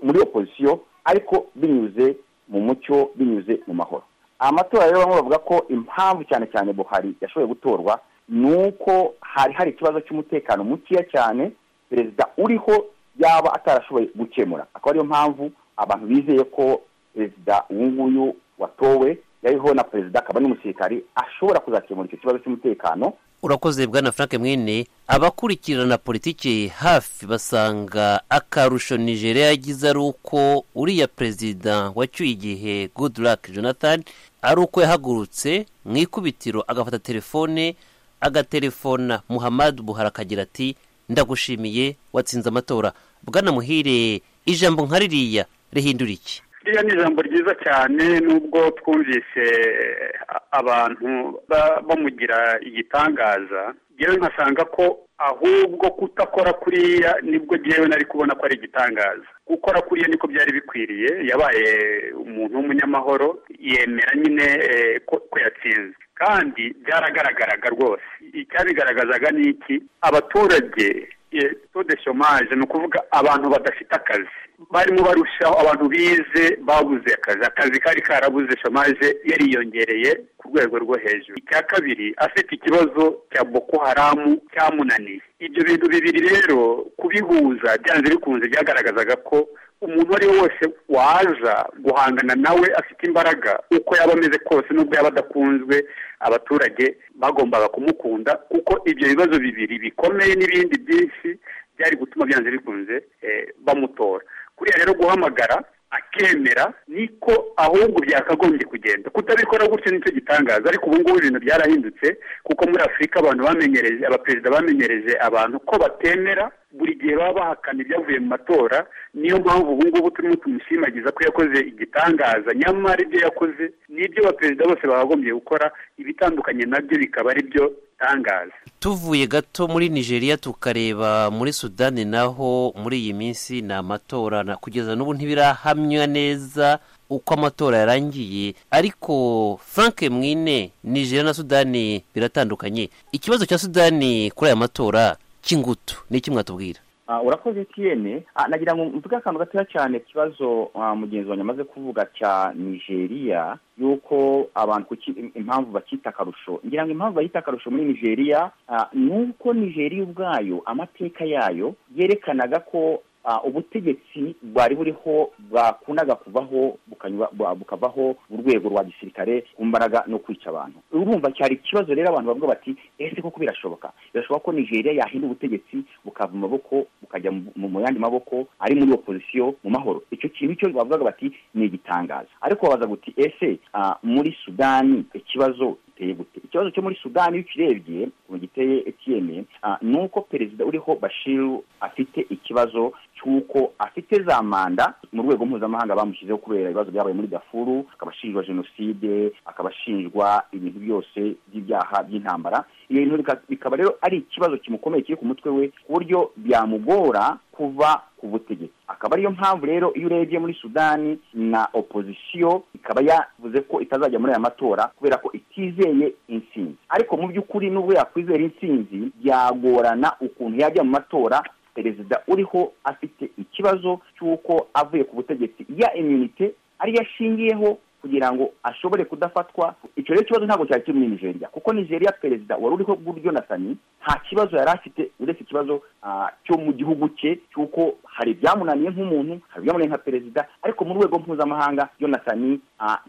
R: muri opozisiyo ariko binyuze mu mucyo binyuze binyuze mu mahoro amatora rero bamwe bavuga ko impamvu cyane cyane buhari yashoboye gutorwa ni uko hari hari ikibazo cy'umutekano mukeya cyane perezida uriho yaba atarashoboye gukemura akaba ariyo mpamvu abantu bizeye ko perezida uyu nguyu watowe yariho na perezida akaba n'umusirikari ashobora kuzakemura icyo kibazo cy'umutekano
N: urakoze bwana frank mwene abakurikirana politiki hafi basanga akarusho nigeria yagize ari uko uriya perezida wacyuye igihe goodluck jonathan ari uko yahagurutse mu ikubitiro agafata telefone agaterefona muhammad buhari akagira ati ndagushimiye watsinze amatora bwana muhire ijambo nka ririya rihindura iki
S: ririya ni ijambo ryiza cyane nubwo twumvise abantu bamugira igitangaza yewe nkasanga ko ahubwo kutakora kuriya nibwo yewe nari kubona ko ari igitangaza gukora kuriya niko byari bikwiriye yabaye umuntu w'umunyamahoro yemera nyine ko yatsinze kandi byaragaragaraga rwose icyabigaragazaga ni iki abaturage de shomaje ni ukuvuga abantu badafite akazi barimo barushaho abantu bize babuze akazi akazi kari karabuze shomaje yariyongereye ku rwego rwo hejuru icya kabiri afite ikibazo cya boko haramu cyamunaniye ibyo bintu bibiri rero kubihuza byanze bikunze byagaragazaga ko umuntu uwo ari we wese waza guhangana nawe afite imbaraga uko yaba ameze kose n'ubwo yaba adakunzwe abaturage bagombaga kumukunda kuko ibyo bibazo bibiri bikomeye n'ibindi byinshi byari gutuma byanze bikunze bamutora kuriya rero guhamagara akemera niko ahubwo byakagombye kugenda kutabikora gutyo nicyo gitangaza ariko ubu ngubu ibintu byarahindutse kuko muri afurika abantu bamenyereje abaperezida bamenyereje abantu ko batemera buri gihe baba bahakana ibyavuye mu matora niyo mpamvu ubu ngubu turimo tumushimagiza ko yakoze igitangaza nyamara ibyo yakoze n'ibyo abaperezida bose bakagombye gukora ibitandukanye nabyo bikaba ari byo tangaza
N: tuvuye gato muri nigeria tukareba muri sudani naho muri iyi minsi ni amatora kugeza n'ubu ntibirahamya neza uko amatora yarangiye ariko frank mwine nigeria na sudani biratandukanye ikibazo cya sudani kuri aya matora cy'ingutu ni iki mwatubwira
R: urakoze tiyene nagira ngo mvuge akantu gatoya cyane ikibazo mugenzi wanjye amaze kuvuga cya nigeria y'uko abantu impamvu bakita akarusho ngira ngo impamvu bayita akarusho muri nigeria ni uko nigeria ubwayo amateka yayo yerekanaga ko ubutegetsi bwari buriho bwakundaga kuvaho bukavaho urwego rwa gisirikare ku mbaraga no kwica abantu urumva cyari ikibazo rero abantu bavuga bati ese koko birashoboka birashoboka ko nigeria yahinda ubutegetsi bukava mu maboko bukajya mu yandi maboko ari muri opozisiyo mu mahoro icyo kintu cyo bavugaga bati ni igitangaza ariko babaza guti ese muri sudani ikibazo ikibazo cyo muri sudani iyo ukirebye ubu giteye etiyene ni uko perezida uriho bashiru afite ikibazo cy'uko afite za manda mu rwego mpuzamahanga bamushyizeho kubera ibibazo byabaye muri gafuru akaba ashinjwa jenoside akaba ashinjwa ibintu byose by'ibyaha by'intambara iyo bintu bikaba rero ari ikibazo kimukomeye kiri ku mutwe we ku buryo byamugora kuva ku butegetsi akaba ariyo mpamvu rero iyo urebye muri sudani na opozisiyo ikaba yavuze ko itazajya muri aya matora kubera ko itizeye insinzi ariko mu by'ukuri n'ubwo yakwizera insinzi byagorana ukuntu yajya mu matora perezida uriho afite ikibazo cy'uko avuye ku butegetsi ya imunite ariyo ashingiyeho kugira ngo ashobore kudafatwa icyo rero ikibazo ntabwo cyari kiri muri nigeria kuko nigeria perezida wari uriho buryo natani nta kibazo yari afite uretse ikibazo cyo mu gihugu cye cy'uko hari ibyamunaniye nk'umuntu hari ibyamunaniye nka perezida ariko mu rwego mpuzamahanga natani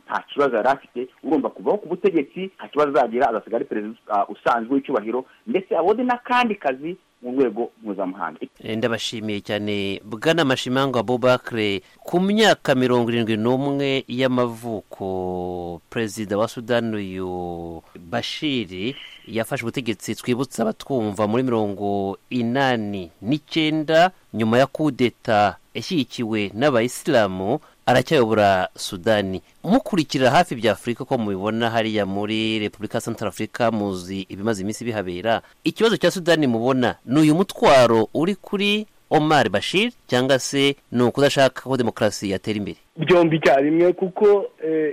R: nta kibazo yari afite urumva kuvaho ku butegetsi nta kibazo azagira azasigara ari perezida usanzwe w'icyubahiro ndetse abone n'akandi kazi mu rwego mpuzamahanga
N: ndabashimiye cyane bwana mashimango abubakire ku myaka mirongo irindwi n'umwe y'amavuko perezida wa sudani uyu bashiri yafashe ubutegetsi twibutsa abatwumva muri mirongo inani n'icyenda nyuma ya kudeta yashyigikiwe n'abayisilamu aracyayobora sudani mukurikira hafi bya afurika uko mubibona hariya muri repubulika ya santara afurika muzi ibimaze iminsi bihabera ikibazo cya sudani mubona ni uyu mutwaro uri kuri omar bashir cyangwa se ni ukudashaka ko demokarasi yatera imbere
Q: byombi icyarimwe kuko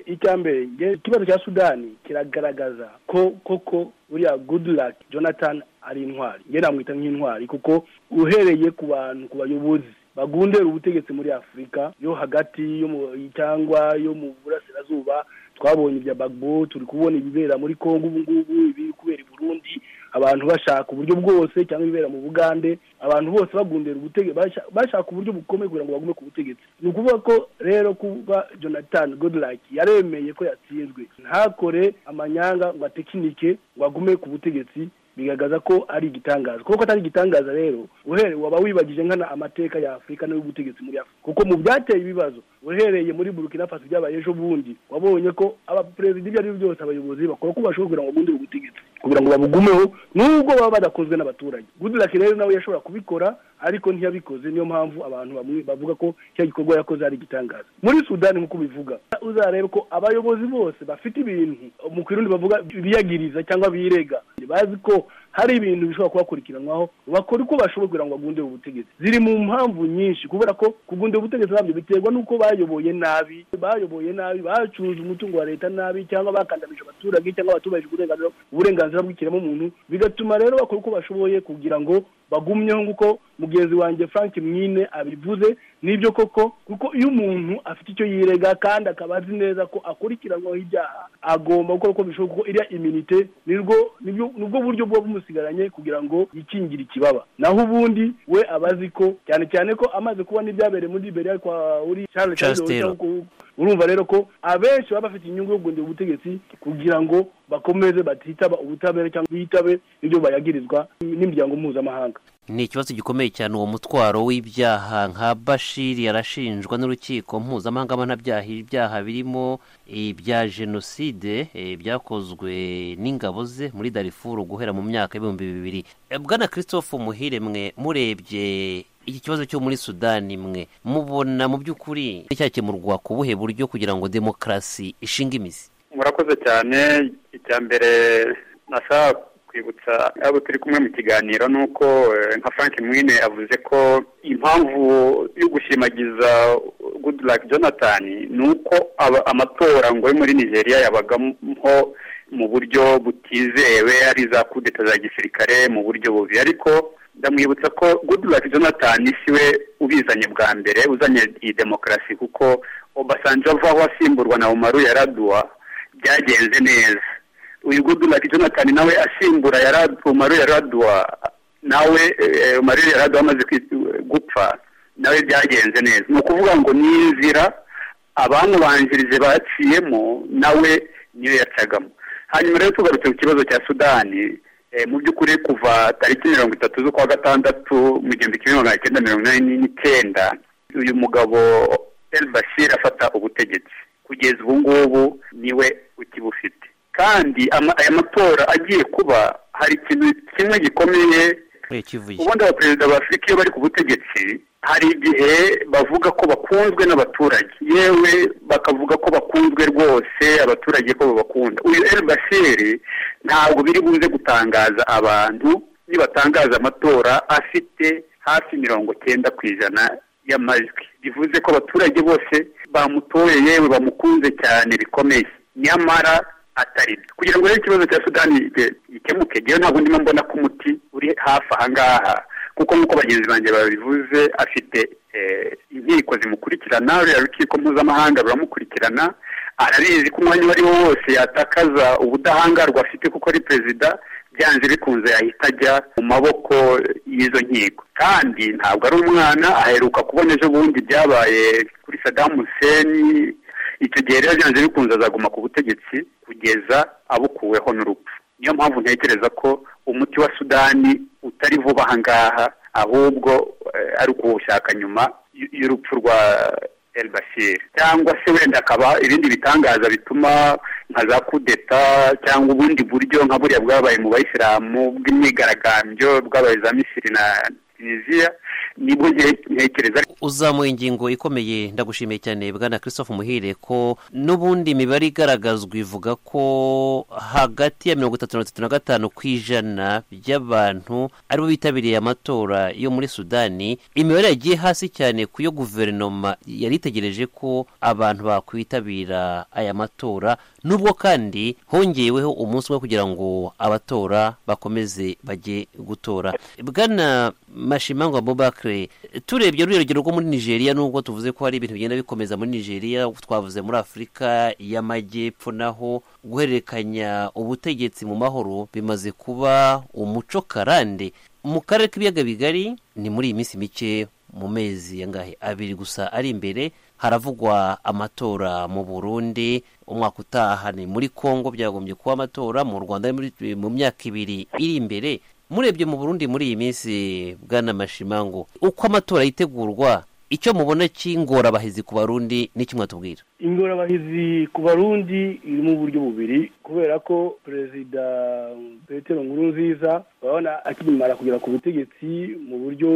Q: icya mbere ikibazo cya sudani kiragaragaza ko koko buriya goodluck jonathan ari intwari nge namwita nk'intwari kuko uhereye ku bantu ku bayobozi bagundera ubutegetsi muri afurika yo hagati yo mu cyangwa yo mu burasirazuba twabonye ibya bagbo turi kubona ibibera muri congo ubu ngubu ibiri kubera i burundi abantu bashaka uburyo bwose cyangwa ibibera mu bugande abantu bose bagundera ubutegetsi bashaka uburyo bukomeye kugira ngo bagume ku butegetsi ni ukuvuga ko rero kuba jonathan godlike yaremeye ko yatsinzwe ntakore amanyanga ngo atekinike ngo agume ku butegetsi bigaragaza ko ari igitangaza kuko atari igitangaza rero uhereye waba wibagije nkana amateka ya afurika n'ay'ubutegetsi muri afurika kuko mu byateye ibibazo uhereye muri burkina faso byabaye ejo bundi wabonye ko abaperezida ibyo ari byo byose abayobozi bakora uko bashoboye kugira ngo bagundire ubutegetsi kugira ngo babugumeho nubwo baba badakozwe n'abaturage gudurake rero nawe yashobora kubikora ariko ntiyabikoze niyo mpamvu abantu bamwe bavuga ko cya gikorwa yakoze ari igitangaza muri sudani nk'uko ubivuga uzarebe ko abayobozi bose bafite ibintu mu kirundi bavuga biyagiriza cyangwa birega bazi ko hari ibintu bishobora kubakurikiranwaho bakora uko bashoboye kugira ngo bagundire ubutegetsi ziri mu mpamvu nyinshi kubera ko kugundira ubutegetsi ntabyo biterwa n'uko bayoboye nabi bayoboye nabi bacuruza umutungo wa leta nabi cyangwa bakandamije abaturage cyangwa batubahije uburenganzira bw'ikiremwamuntu bigatuma rero bakora uko bashoboye kugira ngo bagumyeho nk'uko mugenzi wanjye frank mwine abivuze nibyo koko kuko iyo umuntu afite icyo yirega kandi akaba azi neza ko akurikiranwaho ibyaha agomba gukora uko bishoboka kuko iriya iminite nibwo nibwo buryo buba bumusigaranye kugira ngo yikingire ikibaba naho ubundi we aba azi ko cyane cyane ko amaze kubona ibyabereye muri liberiya kwa uri charles taylor urumva rero ko abenshi baba bafite inyungu yo kugundira ubutegetsi kugira ngo bakomeze batitaba ubutabera cyangwa bitabe ibyo bayagirizwa n'imiryango mpuzamahanga
N: ni ikibazo gikomeye cyane uwo mutwaro w'ibyaha nka bashiri yarashinjwa n'urukiko mpuzamahanga mpanabyaha ibyaha birimo ibya jenoside byakozwe n'ingabo ze muri darifuru guhera mu myaka y'ibihumbi bibiri bwana christophe muhire mwe murebye iki kibazo cyo muri sudani mwe mubona mu by'ukuri cyakemurwa ku buhe buryo kugira ngo demokarasi ishinge imizi
S: murakoze cyane icya mbere nashaka kwibutsa abo turi kumwe mu kiganiro ni uko nka frank mwine avuze ko impamvu yo gushimagiza goodluck jonathan ni uko amatora ngo yo muri nigeria yabagamo mu buryo butizewe ari za kudeta za gisirikare mu buryo bubi ariko ndamwibutsa ko goodluck jonathan siwe ubizanye bwa mbere uzanye iyi demokarasi kuko obasanjo avaho asimburwa na umaru yaraduwa byagenze neza uyu goodluck jonathan nawe asimbura umaru yaraduwa nawe umaru yaraduwa amaze gupfa nawe byagenze neza ni ukuvuga ngo ni inzira abamubanjirije baciyemo nawe niyo yacagamo hanyuma rero tugarutse ku kibazo cya sudani mu by'ukuri kuva tariki mirongo itatu z'ukwa gatandatu mu gihumbi kimwe magana cyenda mirongo inani n'icyenda uyu mugabo el bashir afata ubutegetsi kugeza ubu ngubu niwe ukibufite kandi aya matora agiye kuba hari ikintu kimwe gikomeye ubundi abaperezida ba afurika iyo bari ku butegetsi hari igihe bavuga ko bakunzwe n'abaturage yewe bakavuga ko bakunzwe rwose abaturage ko babakunda uyu el bashiri ntabwo biri buze gutangaza abantu nibatangaza amatora afite hafi mirongo cyenda ku ijana y'amajwi bivuze ko abaturage bose bamutoye yewe bamukunze cyane bikomeye nyamara atari kugira ngo rero ikibazo cya sudani gikemuke ngewe ntabwo ndimo mbona ko umuti uri hafi aha ngaha kuko nk'uko bagenzi banjye babivuze afite inkiko zimukurikirana ruriya rukiko mpuzamahanga ruramukurikirana arabizi ko umwanya uwo ari wo wose yatakaza ubudahangarwa afite kuko ari perezida byanze bikunze yahita ajya mu maboko y'izo nkiko kandi ntabwo ari umwana aheruka kubona ejo bundi byabaye kuri sadamu seni icyo gihe rero byanze bikunze azaguma ku butegetsi kugeza abukuweho n'urupfu niyo mpamvu ntekereza ko umuti wa sudani utari vuba aha ngaha ahubwo ari ukuwushaka nyuma y'urupfu rwa el bashir cyangwa se wenda akaba ibindi bitangaza bituma nka za kudeta cyangwa ubundi buryo nka buriya bwabaye mu bayisilamu bw'imyigaragambyo bwabaye za misiri na tunisiya nibwo ntekereza
N: uzamuye ingingo ikomeye ndagushimiye cyane bwana christophe muhire ko n'ubundi imibare igaragazwa ivuga ko hagati ya mirongo itatu na na gatanu ku ijana by'abantu aribo bitabiriye amatora yo muri sudani imibare yagiye hasi cyane ku yo guverinoma yari itegereje ko abantu bakwitabira aya matora nubwo kandi hongeweho umunsi umwe kugira ngo abatora bakomeze bajye gutora bwana mashimangwa bubaka umutwe turebye urugero rwo muri nigeria nubwo tuvuze ko hari ibintu bigenda bikomeza muri nigeria twavuze muri afurika y'amajyepfo naho guhererekanya ubutegetsi mu mahoro bimaze kuba umuco karande mu karere k'ibiyaga bigari ni muri iyi minsi mike mu mezi yangahe abiri gusa ari imbere haravugwa amatora mu burundi umwaka utaha ni muri congo byagombye kuba amatora mu rwanda muri- mu myaka ibiri iri imbere murebye mu burundi muri iyi minsi bwana mashimango uko amatora yitegurwa icyo mubona cy'ingorabahizi ku barundi n'icyo mwatubwira
Q: ingorabahizi ku barundi iri mu buryo bubiri kubera ko perezida petero nkuru nziza urabona akimara kugera ku butegetsi mu buryo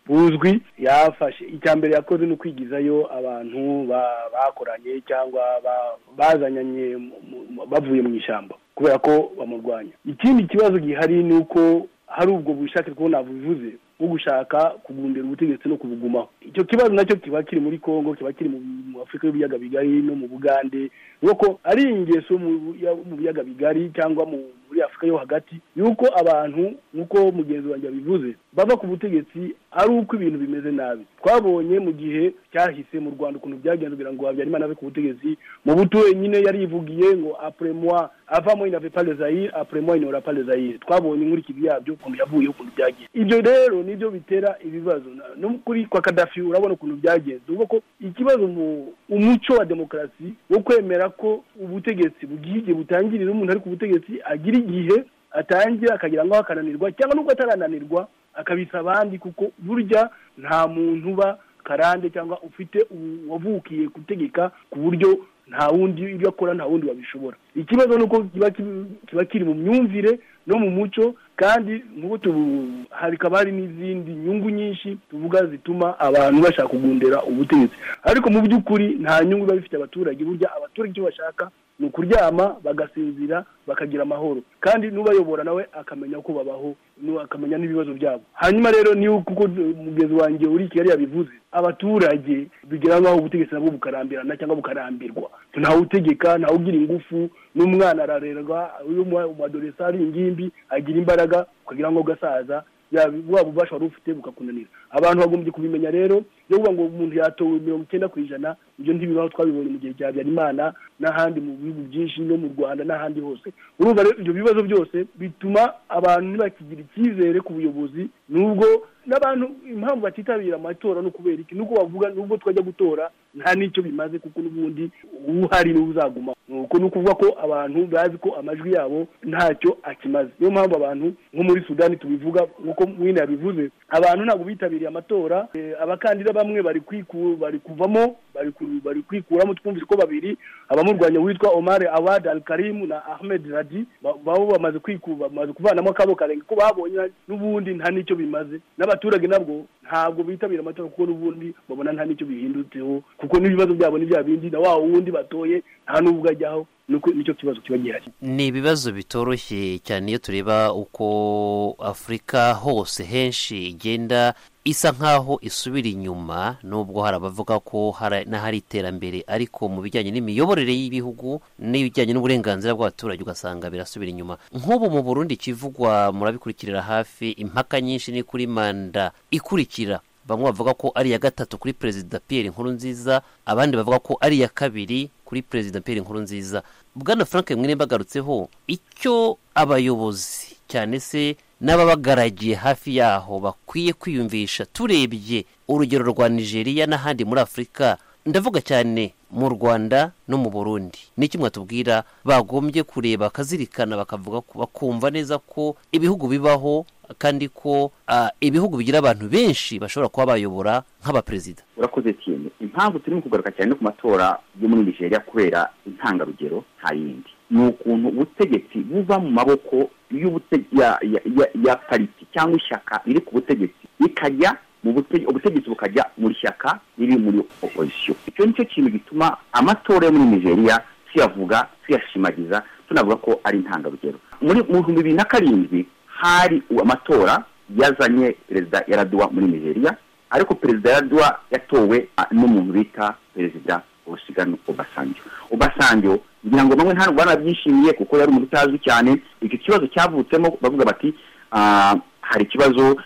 Q: buzwi yafashe icya mbere yakoze ni ukwigizayo abantu ba- bakoranye cyangwa ba- bazanyanye mu- mu- bavuye mu ishyamba kubera ko bamurwanya ikindi kibazo gihari ni uko hari ubwo bushake two navuze bwo gushaka kugumbira ubutegetsi no kubugumaho icyo kibazo nacyo kiba kiri muri congo kiba kiri mu mu afurika y'ibiyaga bigari no mu bugande ni uko ari ingeso mu ya- mu biyaga bigari cyangwa mu muri afurika yo hagati yuko abantu nk'uko mugenzi wanjye yabivuze bava ku butegetsi ari uko ibintu bimeze nabi twabonye mu gihe cyahise mu rwanda ukuntu byagenze kugira ngo habyarimana ave ku butegetsi mu buto nyine yarivugiye ngo apure moi avamo inave pas les aïrs apure moi inora pas les aïrs twabonye inkurikizi yabyo ukuntu yavuyeho ukuntu byagiye ibyo rero nibyo bitera ibibazo Na- no kuri kwa kadafi urabona ukuntu byagenze uvuga ko ikibazo mu umuco wa demokarasi wo kwemera ko ubutegetsi bugiye igihe butangirira umuntu ari ku butegetsi agira igihe atangira akagira ngo akananirwa cyangwa nubwo atarananirwa akabisa abandi kuko burya nta muntu uba karande cyangwa ufite ubu- wavukiye gutegeka ku buryo nta wundi ibyo akora nta wundi wabishobora ikibazo ni uko kiba ki- kiba kiri mu myumvire no mu muco kandi nk'uko tubu- hakaba hari n'izindi nyungu nyinshi tuvuga zituma abantu bashaka kugundira ubutegetsi ariko mu by'ukuri nta nyungu biba bifite abaturage burya abaturage icyo bashaka ni ukuryama bagasinzira bakagira amahoro kandi n'ubayobora nawe akamenya uko babaho n'u- akamenya n'ibibazo byabo hanyuma rero niyo kuko umugezi wanjye uri kigali yabivuze abaturage bigira nk'aho ubutegetsi nabwo bukarambirana cyangwa bukarambirwa ntawe utegeka ntawe ugira ingufu n'umwana ararerwa iyo umu- umadoresa ari ingimbi agira imbaraga ukagira ngo gasaza yaba waba ububasha wari ufite bukakunanira abantu bagombye kubimenya rero yo kuvuga ngo umuntu yatowe mirongo icyenda ku ijana ibyo ntibibaho twabibonye mu gihe cya habyarimana n'ahandi mu bihugu byinshi no mu rwanda n'ahandi hose urumva rero ibyo bibazo byose bituma abantu ntibakigira icyizere ku buyobozi nubwo n'abantu impamvu batitabira amatora no kubera iki nuko bavuga nubwo twajya gutora nta n'icyo bimaze kuko n'ubundi uhari niwe uzaguma nuko ni ukuvuga ko abantu bazi ko amajwi yabo ntacyo akimaze niyo mpamvu abantu nko muri sudani tubivuga nk'uko mwine yabivuze abantu ntabwo bitabiriye amatora eh, abakandida bamwe bari kwiku bari kuvamo bari ku- bari kwikuramo twumvise ko babiri abamurwanya witwa omar awad al karimu na ahmed radi ba- babo bamaze kwiku bamaze kuvanamo akabo karenge ko babonye n'ubundi nta n'icyo bimaze n'abaturage nabwo ntabwo bitabira amatora kuko n'ubundi babona nta n'icyo bihindutseho kuko n'ibibazo byabo ni bya bindi na wa wundi batoye nta n'ubwo ajyaho nuko nicyo kibazo kiba gihari
N: ni ibibazo bitoroshye cyane iyo tureba uko afurika hose henshi igenda isa nk'aho isubira inyuma nubwo hari abavuga ko hari- n'ahari iterambere ariko mu bijyanye n'imiyoborere y'ibihugu n'ibijyanye n'uburenganzira bw'abaturage ugasanga birasubira inyuma nk'ubu mu burundi ikivugwa murabikurikirira hafi impaka nyinshi ni kuri manda ikurikira bamwe bavuga ko ari iya gatatu kuri perezida pierre nkurunziza abandi bavuga ko ari iya kabiri kuri perezida pierre nkurunziza bwana frank mwene bagarutseho icyo abayobozi cyane se n'ababagaragiye hafi yaho bakwiye kwiyumvisha turebye urugero rwa nigeria n'ahandi muri afurika ndavuga cyane mu rwanda no mu burundi n'iki mwatubwira bagombye kureba bakazirikana bakavuga ko- bakumva neza ko ibihugu bibaho kandi ko ah, ibihugu bigira abantu benshi bashobora kuba bayobora nk'abaperezida
R: urakoze cyane impamvu turimo kugaruka cyane no ku matora yo muri nigeria kubera intangarugero nta yindi ni ukuntu ubutegetsi buva mu maboko y'ubute- ya- ya- ya- ya pariti cyangwa ishyaka riri ku butegetsi rikajya mu bute- ubutegetsi bukajya mu shyaka riri muri opozisiyo icyo ni cyo kintu gituma amatora yo muri nigeria tuyavuga tuyashimagiza tunavuga ko ari intangarugero muri mu bihumbi bibiri na karindwi hari amatora yazanye perezida yaraduwa muri nigeria ariko perezida yaraduwa yatowe ah, n'umuntu bita perezida olusigano obasanjo obasanjo ngira ngo bamwe ntabwo banabyishimiye kuko yari umuntu utazi cyane icyo kibazo cyavutsemo bavuga bati ah, hari ikibazo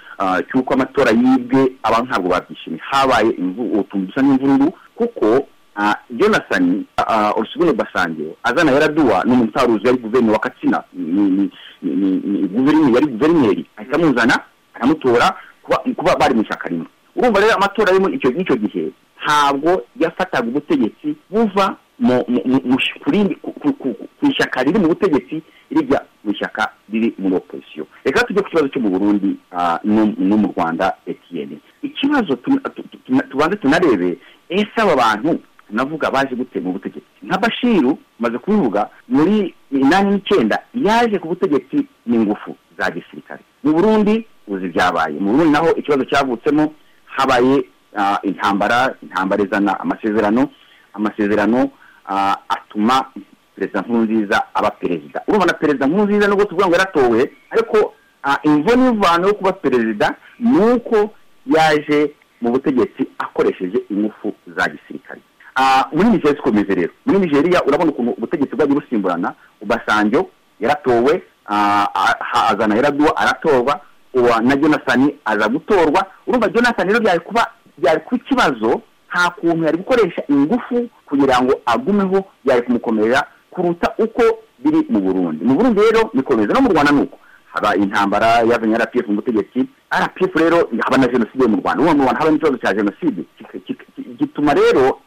R: cy'uko amatora yibwe abantu ntabwo babyishimiye habaye utuntu dusa n'imvururu kuko jonathan urusugune basange azana yaraduwa ni umuntu utari uzwi yari guverineri wa katsina guverineri yari guverineri ahita amuzana aramutora kuba bari mu ishyaka rimwe urumva rero amatora yo muri icyo gihe ntabwo yafataga ubutegetsi buva ku ishyaka riri mu butegetsi rijya mu ishyaka riri muri opozisiyo reka tujye ku kibazo cyo mu burundi no mu rwanda etiyeni ikibazo tubanze tunarebe ese aba bantu navuga baje gute mu butegetsi nka bashiru maze kubivuga muri inani n'icyenda yaje ku butegetsi n'ingufu za gisirikare mu burundi uzi byabaye mu burundi naho ikibazo cyavutsemo habaye intambara intambara izana amasezerano amasezerano atuma perezida nkurunziza aba perezida urumva na perezida nkurunziza nubwo tuvuga ngo yaratowe ariko imvo n'imvano yo kuba perezida ni uko yaje mu butegetsi akoresheje ingufu za gisirikare muri nigeriya zikomeze rero muri nigeriya urabona ukuntu ubutegetsi bwagiye busimburana ubasanjo yaratowe azana yaraduwa aratorwa uwa na jonathan aza gutorwa urumva jonathan rero byari kuba byari kuba ikibazo nta kuntu yari gukoresha ingufu kugira ngo agumeho byari kumukomerera kuruta uko biri mu burundi mu burundi rero bikomeza no mu rwanda nuko haba intambara yazanye rpf mu butegetsi rpf rero haba na jenoside mu rwanda ubu mu rwanda haba n'ikibazo cya jenoside gituma rero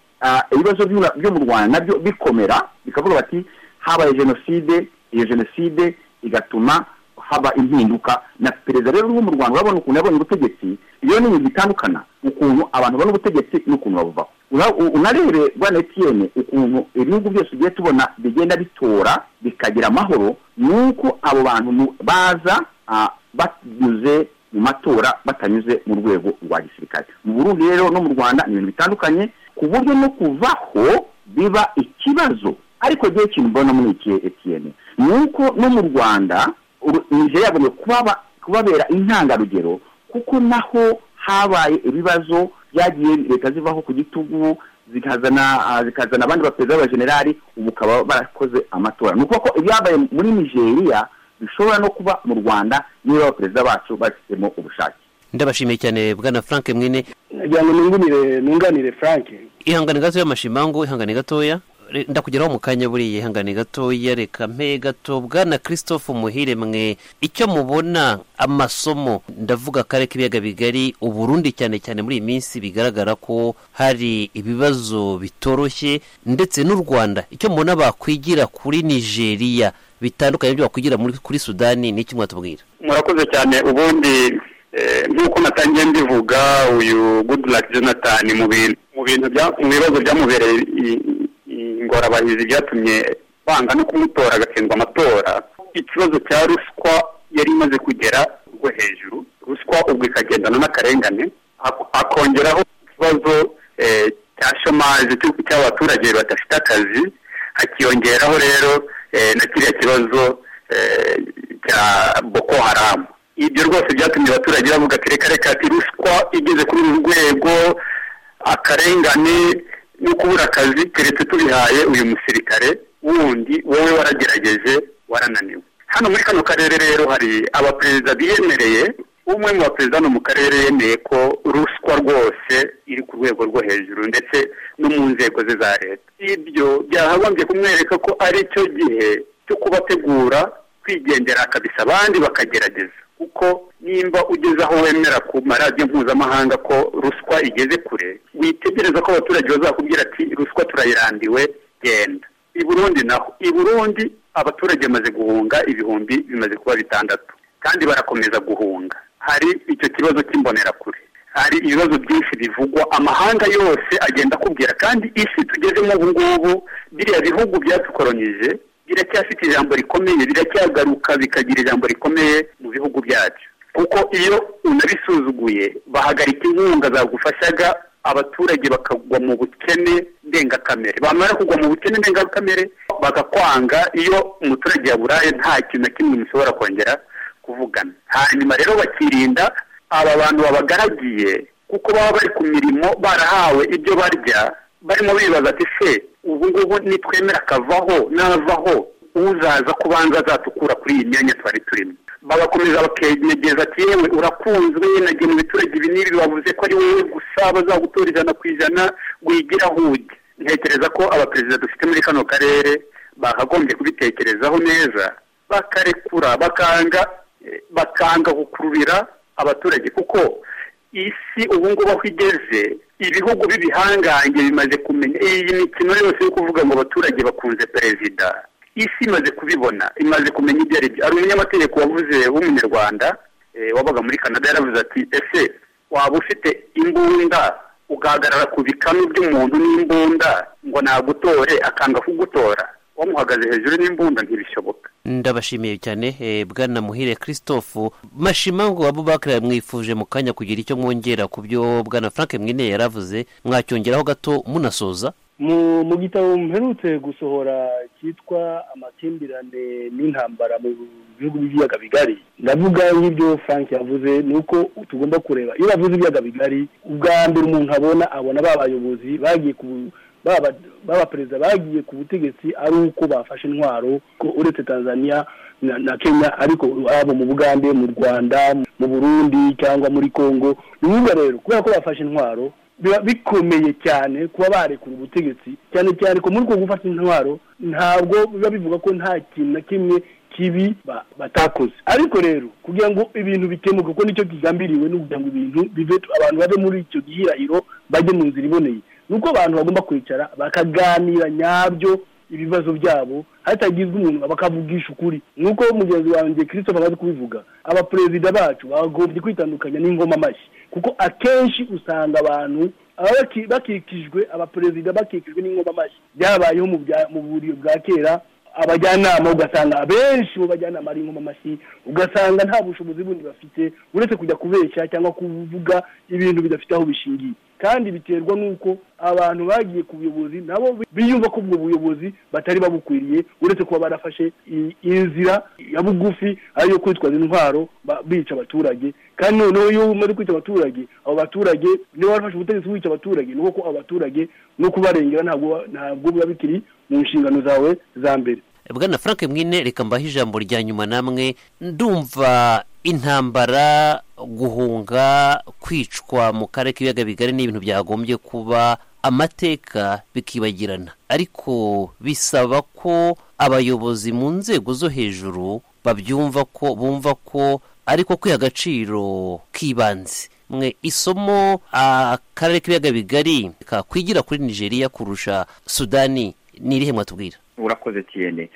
R: ibibazo byo mu rwanda nabyo bikomera bikavuga bati habaye jenoside iyo jenoside igatuma haba impinduka na perezida rero wo mu rwanda urabona ukuntu yabonye ubutegetsi iyo ni ibintu bitandukana ukuntu abantu babona ubutegetsi n'ukuntu babuvaho unarebe rwanda etiyene ukuntu ibihugu byose ugiye tubona bigenda bitora bikagira amahoro ni uko abo bantu baza banyuze mu matora batanyuze mu rwego rwa gisirikare mu burundi rero no mu rwanda ni ibintu bitandukanye ku buryo no kuvaho biba ikibazo ariko igihe kintu mbona muri iki etiyene ni uko no mu rwanda nigeria yagomba kubabera intangarugero kuko naho habaye ibibazo byagiye leta zivaho ku gitugu zikazana abandi baperezida b'abajenerali ubu ukaba barakoze amatora ni ukuvuga ko ibyabaye muri nigeria bishobora no kuba mu rwanda niba abaperezida bacu babifitemo ubushake
N: ndabashimiye cyane bwana frank mwine
Q: nagira ngo nunganire frank
N: ihangane gatoya mashimango ihangane gatoya ndakugeraho mu kanya buriya ihangane gatoya reka mpe gato bwana christophe muhire mwe icyo mubona amasomo ndavuga kare k'ibiyaga bigari uburundi cyane cyane muri iyi minsi bigaragara ko hari ibibazo bitoroshye ndetse n'u rwanda icyo mubona bakwigira kuri nigeria bitandukanye n'ibyo bakwigira kuri sudani ni iki mwatubwira
S: murakoze cyane ubundi nk'uko natangiye mbivuga uyu goodluck jonathan mu bintu mu bibazo byamubereye ingorabahizi byatumye banga no kumutora agatsindwa amatora ikibazo cya ruswa yari imaze kugera rwo hejuru ruswa ubwo ikagendana n'akarengane akongeraho ikibazo cya shomaje cy'abaturage badafite akazi hakiyongeraho rero na kiriya kibazo cya boko haramu ibyo rwose byatumye abaturage bavuga ati reka reka ati ruswa igeze kuri uru rwego akarengane no kubura akazi keretse tubihaye uyu musirikare wundi wowe waragerageje warananiwe hano muri kano karere rero hari abaperezida biyemereye umwe mu baperezida hano mu karere yemeye ko ruswa rwose iri ku rwego rwo hejuru ndetse no mu nzego ze za leta ibyo byahagombye kumwereka ko ari cyo gihe cyo kubategura kwigendera akabisa abandi bakagerageza kuko nimba ugeze aho wemera ku maradiyo mpuzamahanga ko ruswa igeze kure witegereza ko abaturage bazakubwira ati ruswa turayirandiwe genda i burundi naho i burundi abaturage bamaze guhunga ibihumbi bimaze kuba bitandatu kandi barakomeza guhunga hari icyo kibazo cy'imbonerakure hari ibibazo byinshi bivugwa amahanga yose agenda akubwira kandi isi tugezemo ubu ngubu biriya bihugu byatukoronije biracyafite ijambo rikomeye biracyagaruka bikagira ijambo rikomeye mu bihugu byacu kuko iyo unabisuzuguye bahagarika inkunga zagufashaga abaturage bakagwa mu bukene ndengakamere bamara kugwa mu bukene ndengakamere bagakwanga iyo umuturage yaburaye nta kintu na kimwe mushobora kongera kuvugana hanyuma rero bakirinda aba bantu babagaragiye kuko baba bari ku mirimo barahawe ibyo barya barimo bibaza ati se ubu ngubu nitwemera akavaho n'avaho uzaza kubanza azatukura kuri iyi myanya twari turimo bagakomeza bakenyegeza ati yewe urakunzwe nagira ibiturage ibi n'ibi bavuze ko ari wowe gusa bazagutora ijana ku ijana wigira huge ntekereza ko abaperezida dufite muri kano karere bakagombye kubitekerezaho neza bakarekura bakanga bakanga gukururira abaturage kuko isi ubu ngubu aho igeze ibihugu b'ibihangange bimaze kumenya iyi mikino yose yo kuvuga ngo abaturage bakunze perezida isi imaze kubibona imaze kumenya ibyo ari byo hari umunyamategeko wavuze w'umunyarwanda wabaga muri canada yaravuze ati ese waba ufite imbunda ugahagarara ku bikanu by'umuntu n'imbunda ngo nagutore akanga kugutora wamuhagaze hejuru n'imbunda ntibishoboka
N: ndabashimiye cyane bwana muhire christophe mashima ngo abo bakiriya mwifuje mu kanya kugira icyo mwongera ku byo bwana frank mwine yaravuze mwacyongeraho gato munasoza
Q: mu gitabo mperutse gusohora cyitwa amakimbirane n'intambara mu bihugu by'ibiyaga bigari ndavuga nk'ibyo frank yavuze ni uko tugomba kureba iyo bavuze ibiyaga bigari ubwa mbere umuntu abona abona ba bayobozi bagiye ku baba perezida bagiye ku butegetsi ari uko bafashe intwaro ko uretse tanzania na kenya ariko haba mu bugande mu rwanda mu burundi cyangwa muri congo ni ngombwa rero kubera ko bafashe intwaro biba bikomeye cyane kuba barekura ubutegetsi cyane cyane ko muri uko gufata intwaro ntabwo biba bivuga ko nta kintu na kimwe kibi batakoze ariko rero kugira ngo ibintu bikemuke kuko nicyo kigambiriwe ni ukugira ngo ibintu bive abantu bave muri icyo gihirahiro bajye mu nzira iboneye ni uko abantu bagomba kwicara bakaganira nyabyo ibibazo byabo hatagizwe umuntu bakavugisha ukuri nk'uko mugenzi wanjye christophe amaze kubivuga abaperezida bacu bagombye kwitandukanya n'ingoma amashyi kuko akenshi usanga abantu bakikijwe abaperezida bakikijwe n'ingoma amashyi byabayeho mu buriro bwa kera abajyanama ugasanga abenshi mu bajyanama ari ingoma amashyi ugasanga nta bushobozi bundi bafite uretse kujya kubeshya cyangwa kuvuga ibintu bidafite aho bishingiye kandi biterwa n'uko abantu bagiye ku buyobozi nabo biyumva ko ubwo buyobozi batari babukwiriye uretse kuba barafashe inzira ya bugufi ariyo kwitwaza intwaro bica abaturage kandi noneho iyo umaze kwica abaturage abo baturage niba barafashe ubutegetsi wica abaturage ni uko abo baturage no kubarengera ntabwo biba bikiri mu nshingano zawe za mbere
N: bwana frank mwine reka mbahe ijambo rya nyuma namwe ndumva intambara guhunga kwicwa mu karere k'ibiyaga bigari ni ibintu byagombye kuba amateka bikibagirana ariko bisaba ko abayobozi mu nzego zo hejuru babyumva ko bumva ko ariko kwiha agaciro k'ibanze mwe isomo akarere k'ibiyaga bigari kakwigira kuri nigeria kurusha sudani ni irihe mwatubwira
R: urakoze cyane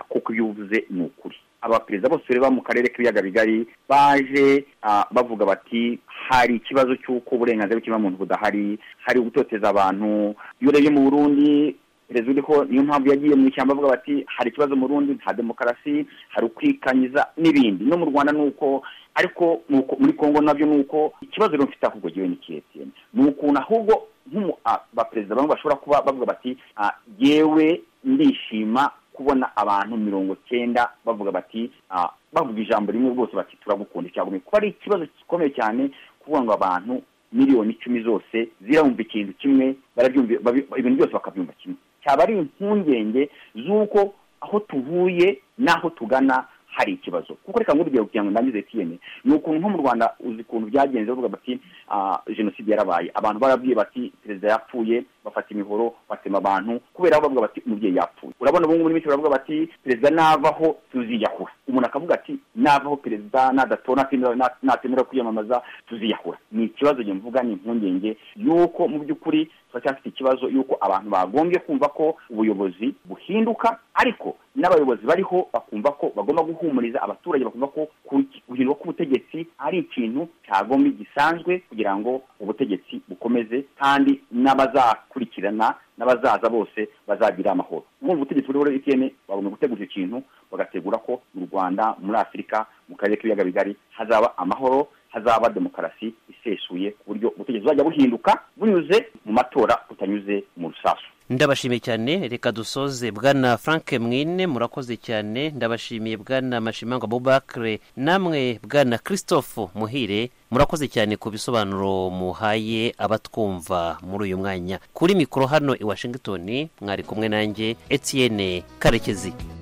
R: kuko ibyo uvuze ni ukuri abaperezida bose ureba mu karere k'ibiyaga bigari baje bavuga bati hari ikibazo cy'uko uburenganzira bw'ikiremwamuntu budahari hari ugutoteza abantu iyo urebye mu burundi perezida uriho niyo mpamvu yagiye mu ishyamba avuga bati hari ikibazo mu rundi nta demokarasi hari ukwikanyiza n'ibindi no mu rwanda ni uko ariko muri congo nabyo ni uko ikibazo rero mfite ahubwo giwe ni kiyetiyeni ni ukuntu ahubwo abaperezida bamwe bashobora kuba bavuga bati yewe ndishima kubona abantu mirongo cyenda bavuga bati bavuga ijambo rimwe rwose bati turagukunda icyago kuba ari ikibazo gikomeye cyane kuvuga ngo abantu miliyoni icumi zose zirabumva ikintu kimwe ibintu byose bakabyumva kimwe cyaba ari impungenge z'uko aho tuvuye n'aho tugana hari ikibazo kuko reka nk'urugero kugira ngo ndangize tiyene ni ukuntu nko mu rwanda uzi ukuntu byagenze bavuga bati jenoside yarabaye abantu barabwiye bati perezida yapfuye bafata imihoro batema abantu kubera aho bavuga bati umubyeyi yapfuye urabona ubu ngubu n'iminsi baravuga bati perezida navaho tuziyahura umuntu akavuga ati navaho perezida nadatora natemera kwiyamamaza tuziyahura ni ikibazo njye mvuga ni impungenge y'uko mu by'ukuri turacyafite ikibazo y'uko abantu bagombye kumva ko ubuyobozi buhinduka ariko n'abayobozi bariho bakumva ko bagomba guhumuriza abaturage bakumva ko guhindurwa k'ubutegetsi ari ikintu cyagomba gisanzwe kugira ngo ubutegetsi bukomeze kandi n'abazakurikirana n'abazaza bose bazagira amahoro ubu ubutegetsi buriho rero itiyene bagomba gutegura icyo kintu bagategura ko mu rwanda muri afurika mu karere k'ibiyaga bigari hazaba amahoro hazaba demokarasi isesuye ku buryo ubutegetsi buzajya buhinduka bunyuze mu matora butanyuze mu rusasu
N: ndabashimiye cyane reka dusoze bwana frank mwine murakoze cyane ndabashimiye bwana mashimango abubakire namwe bwana christophe muhire murakoze cyane ku bisobanuro muhaye abatwumva muri uyu mwanya kuri mikoro hano i washington mwari kumwe nanjye etienne karekezi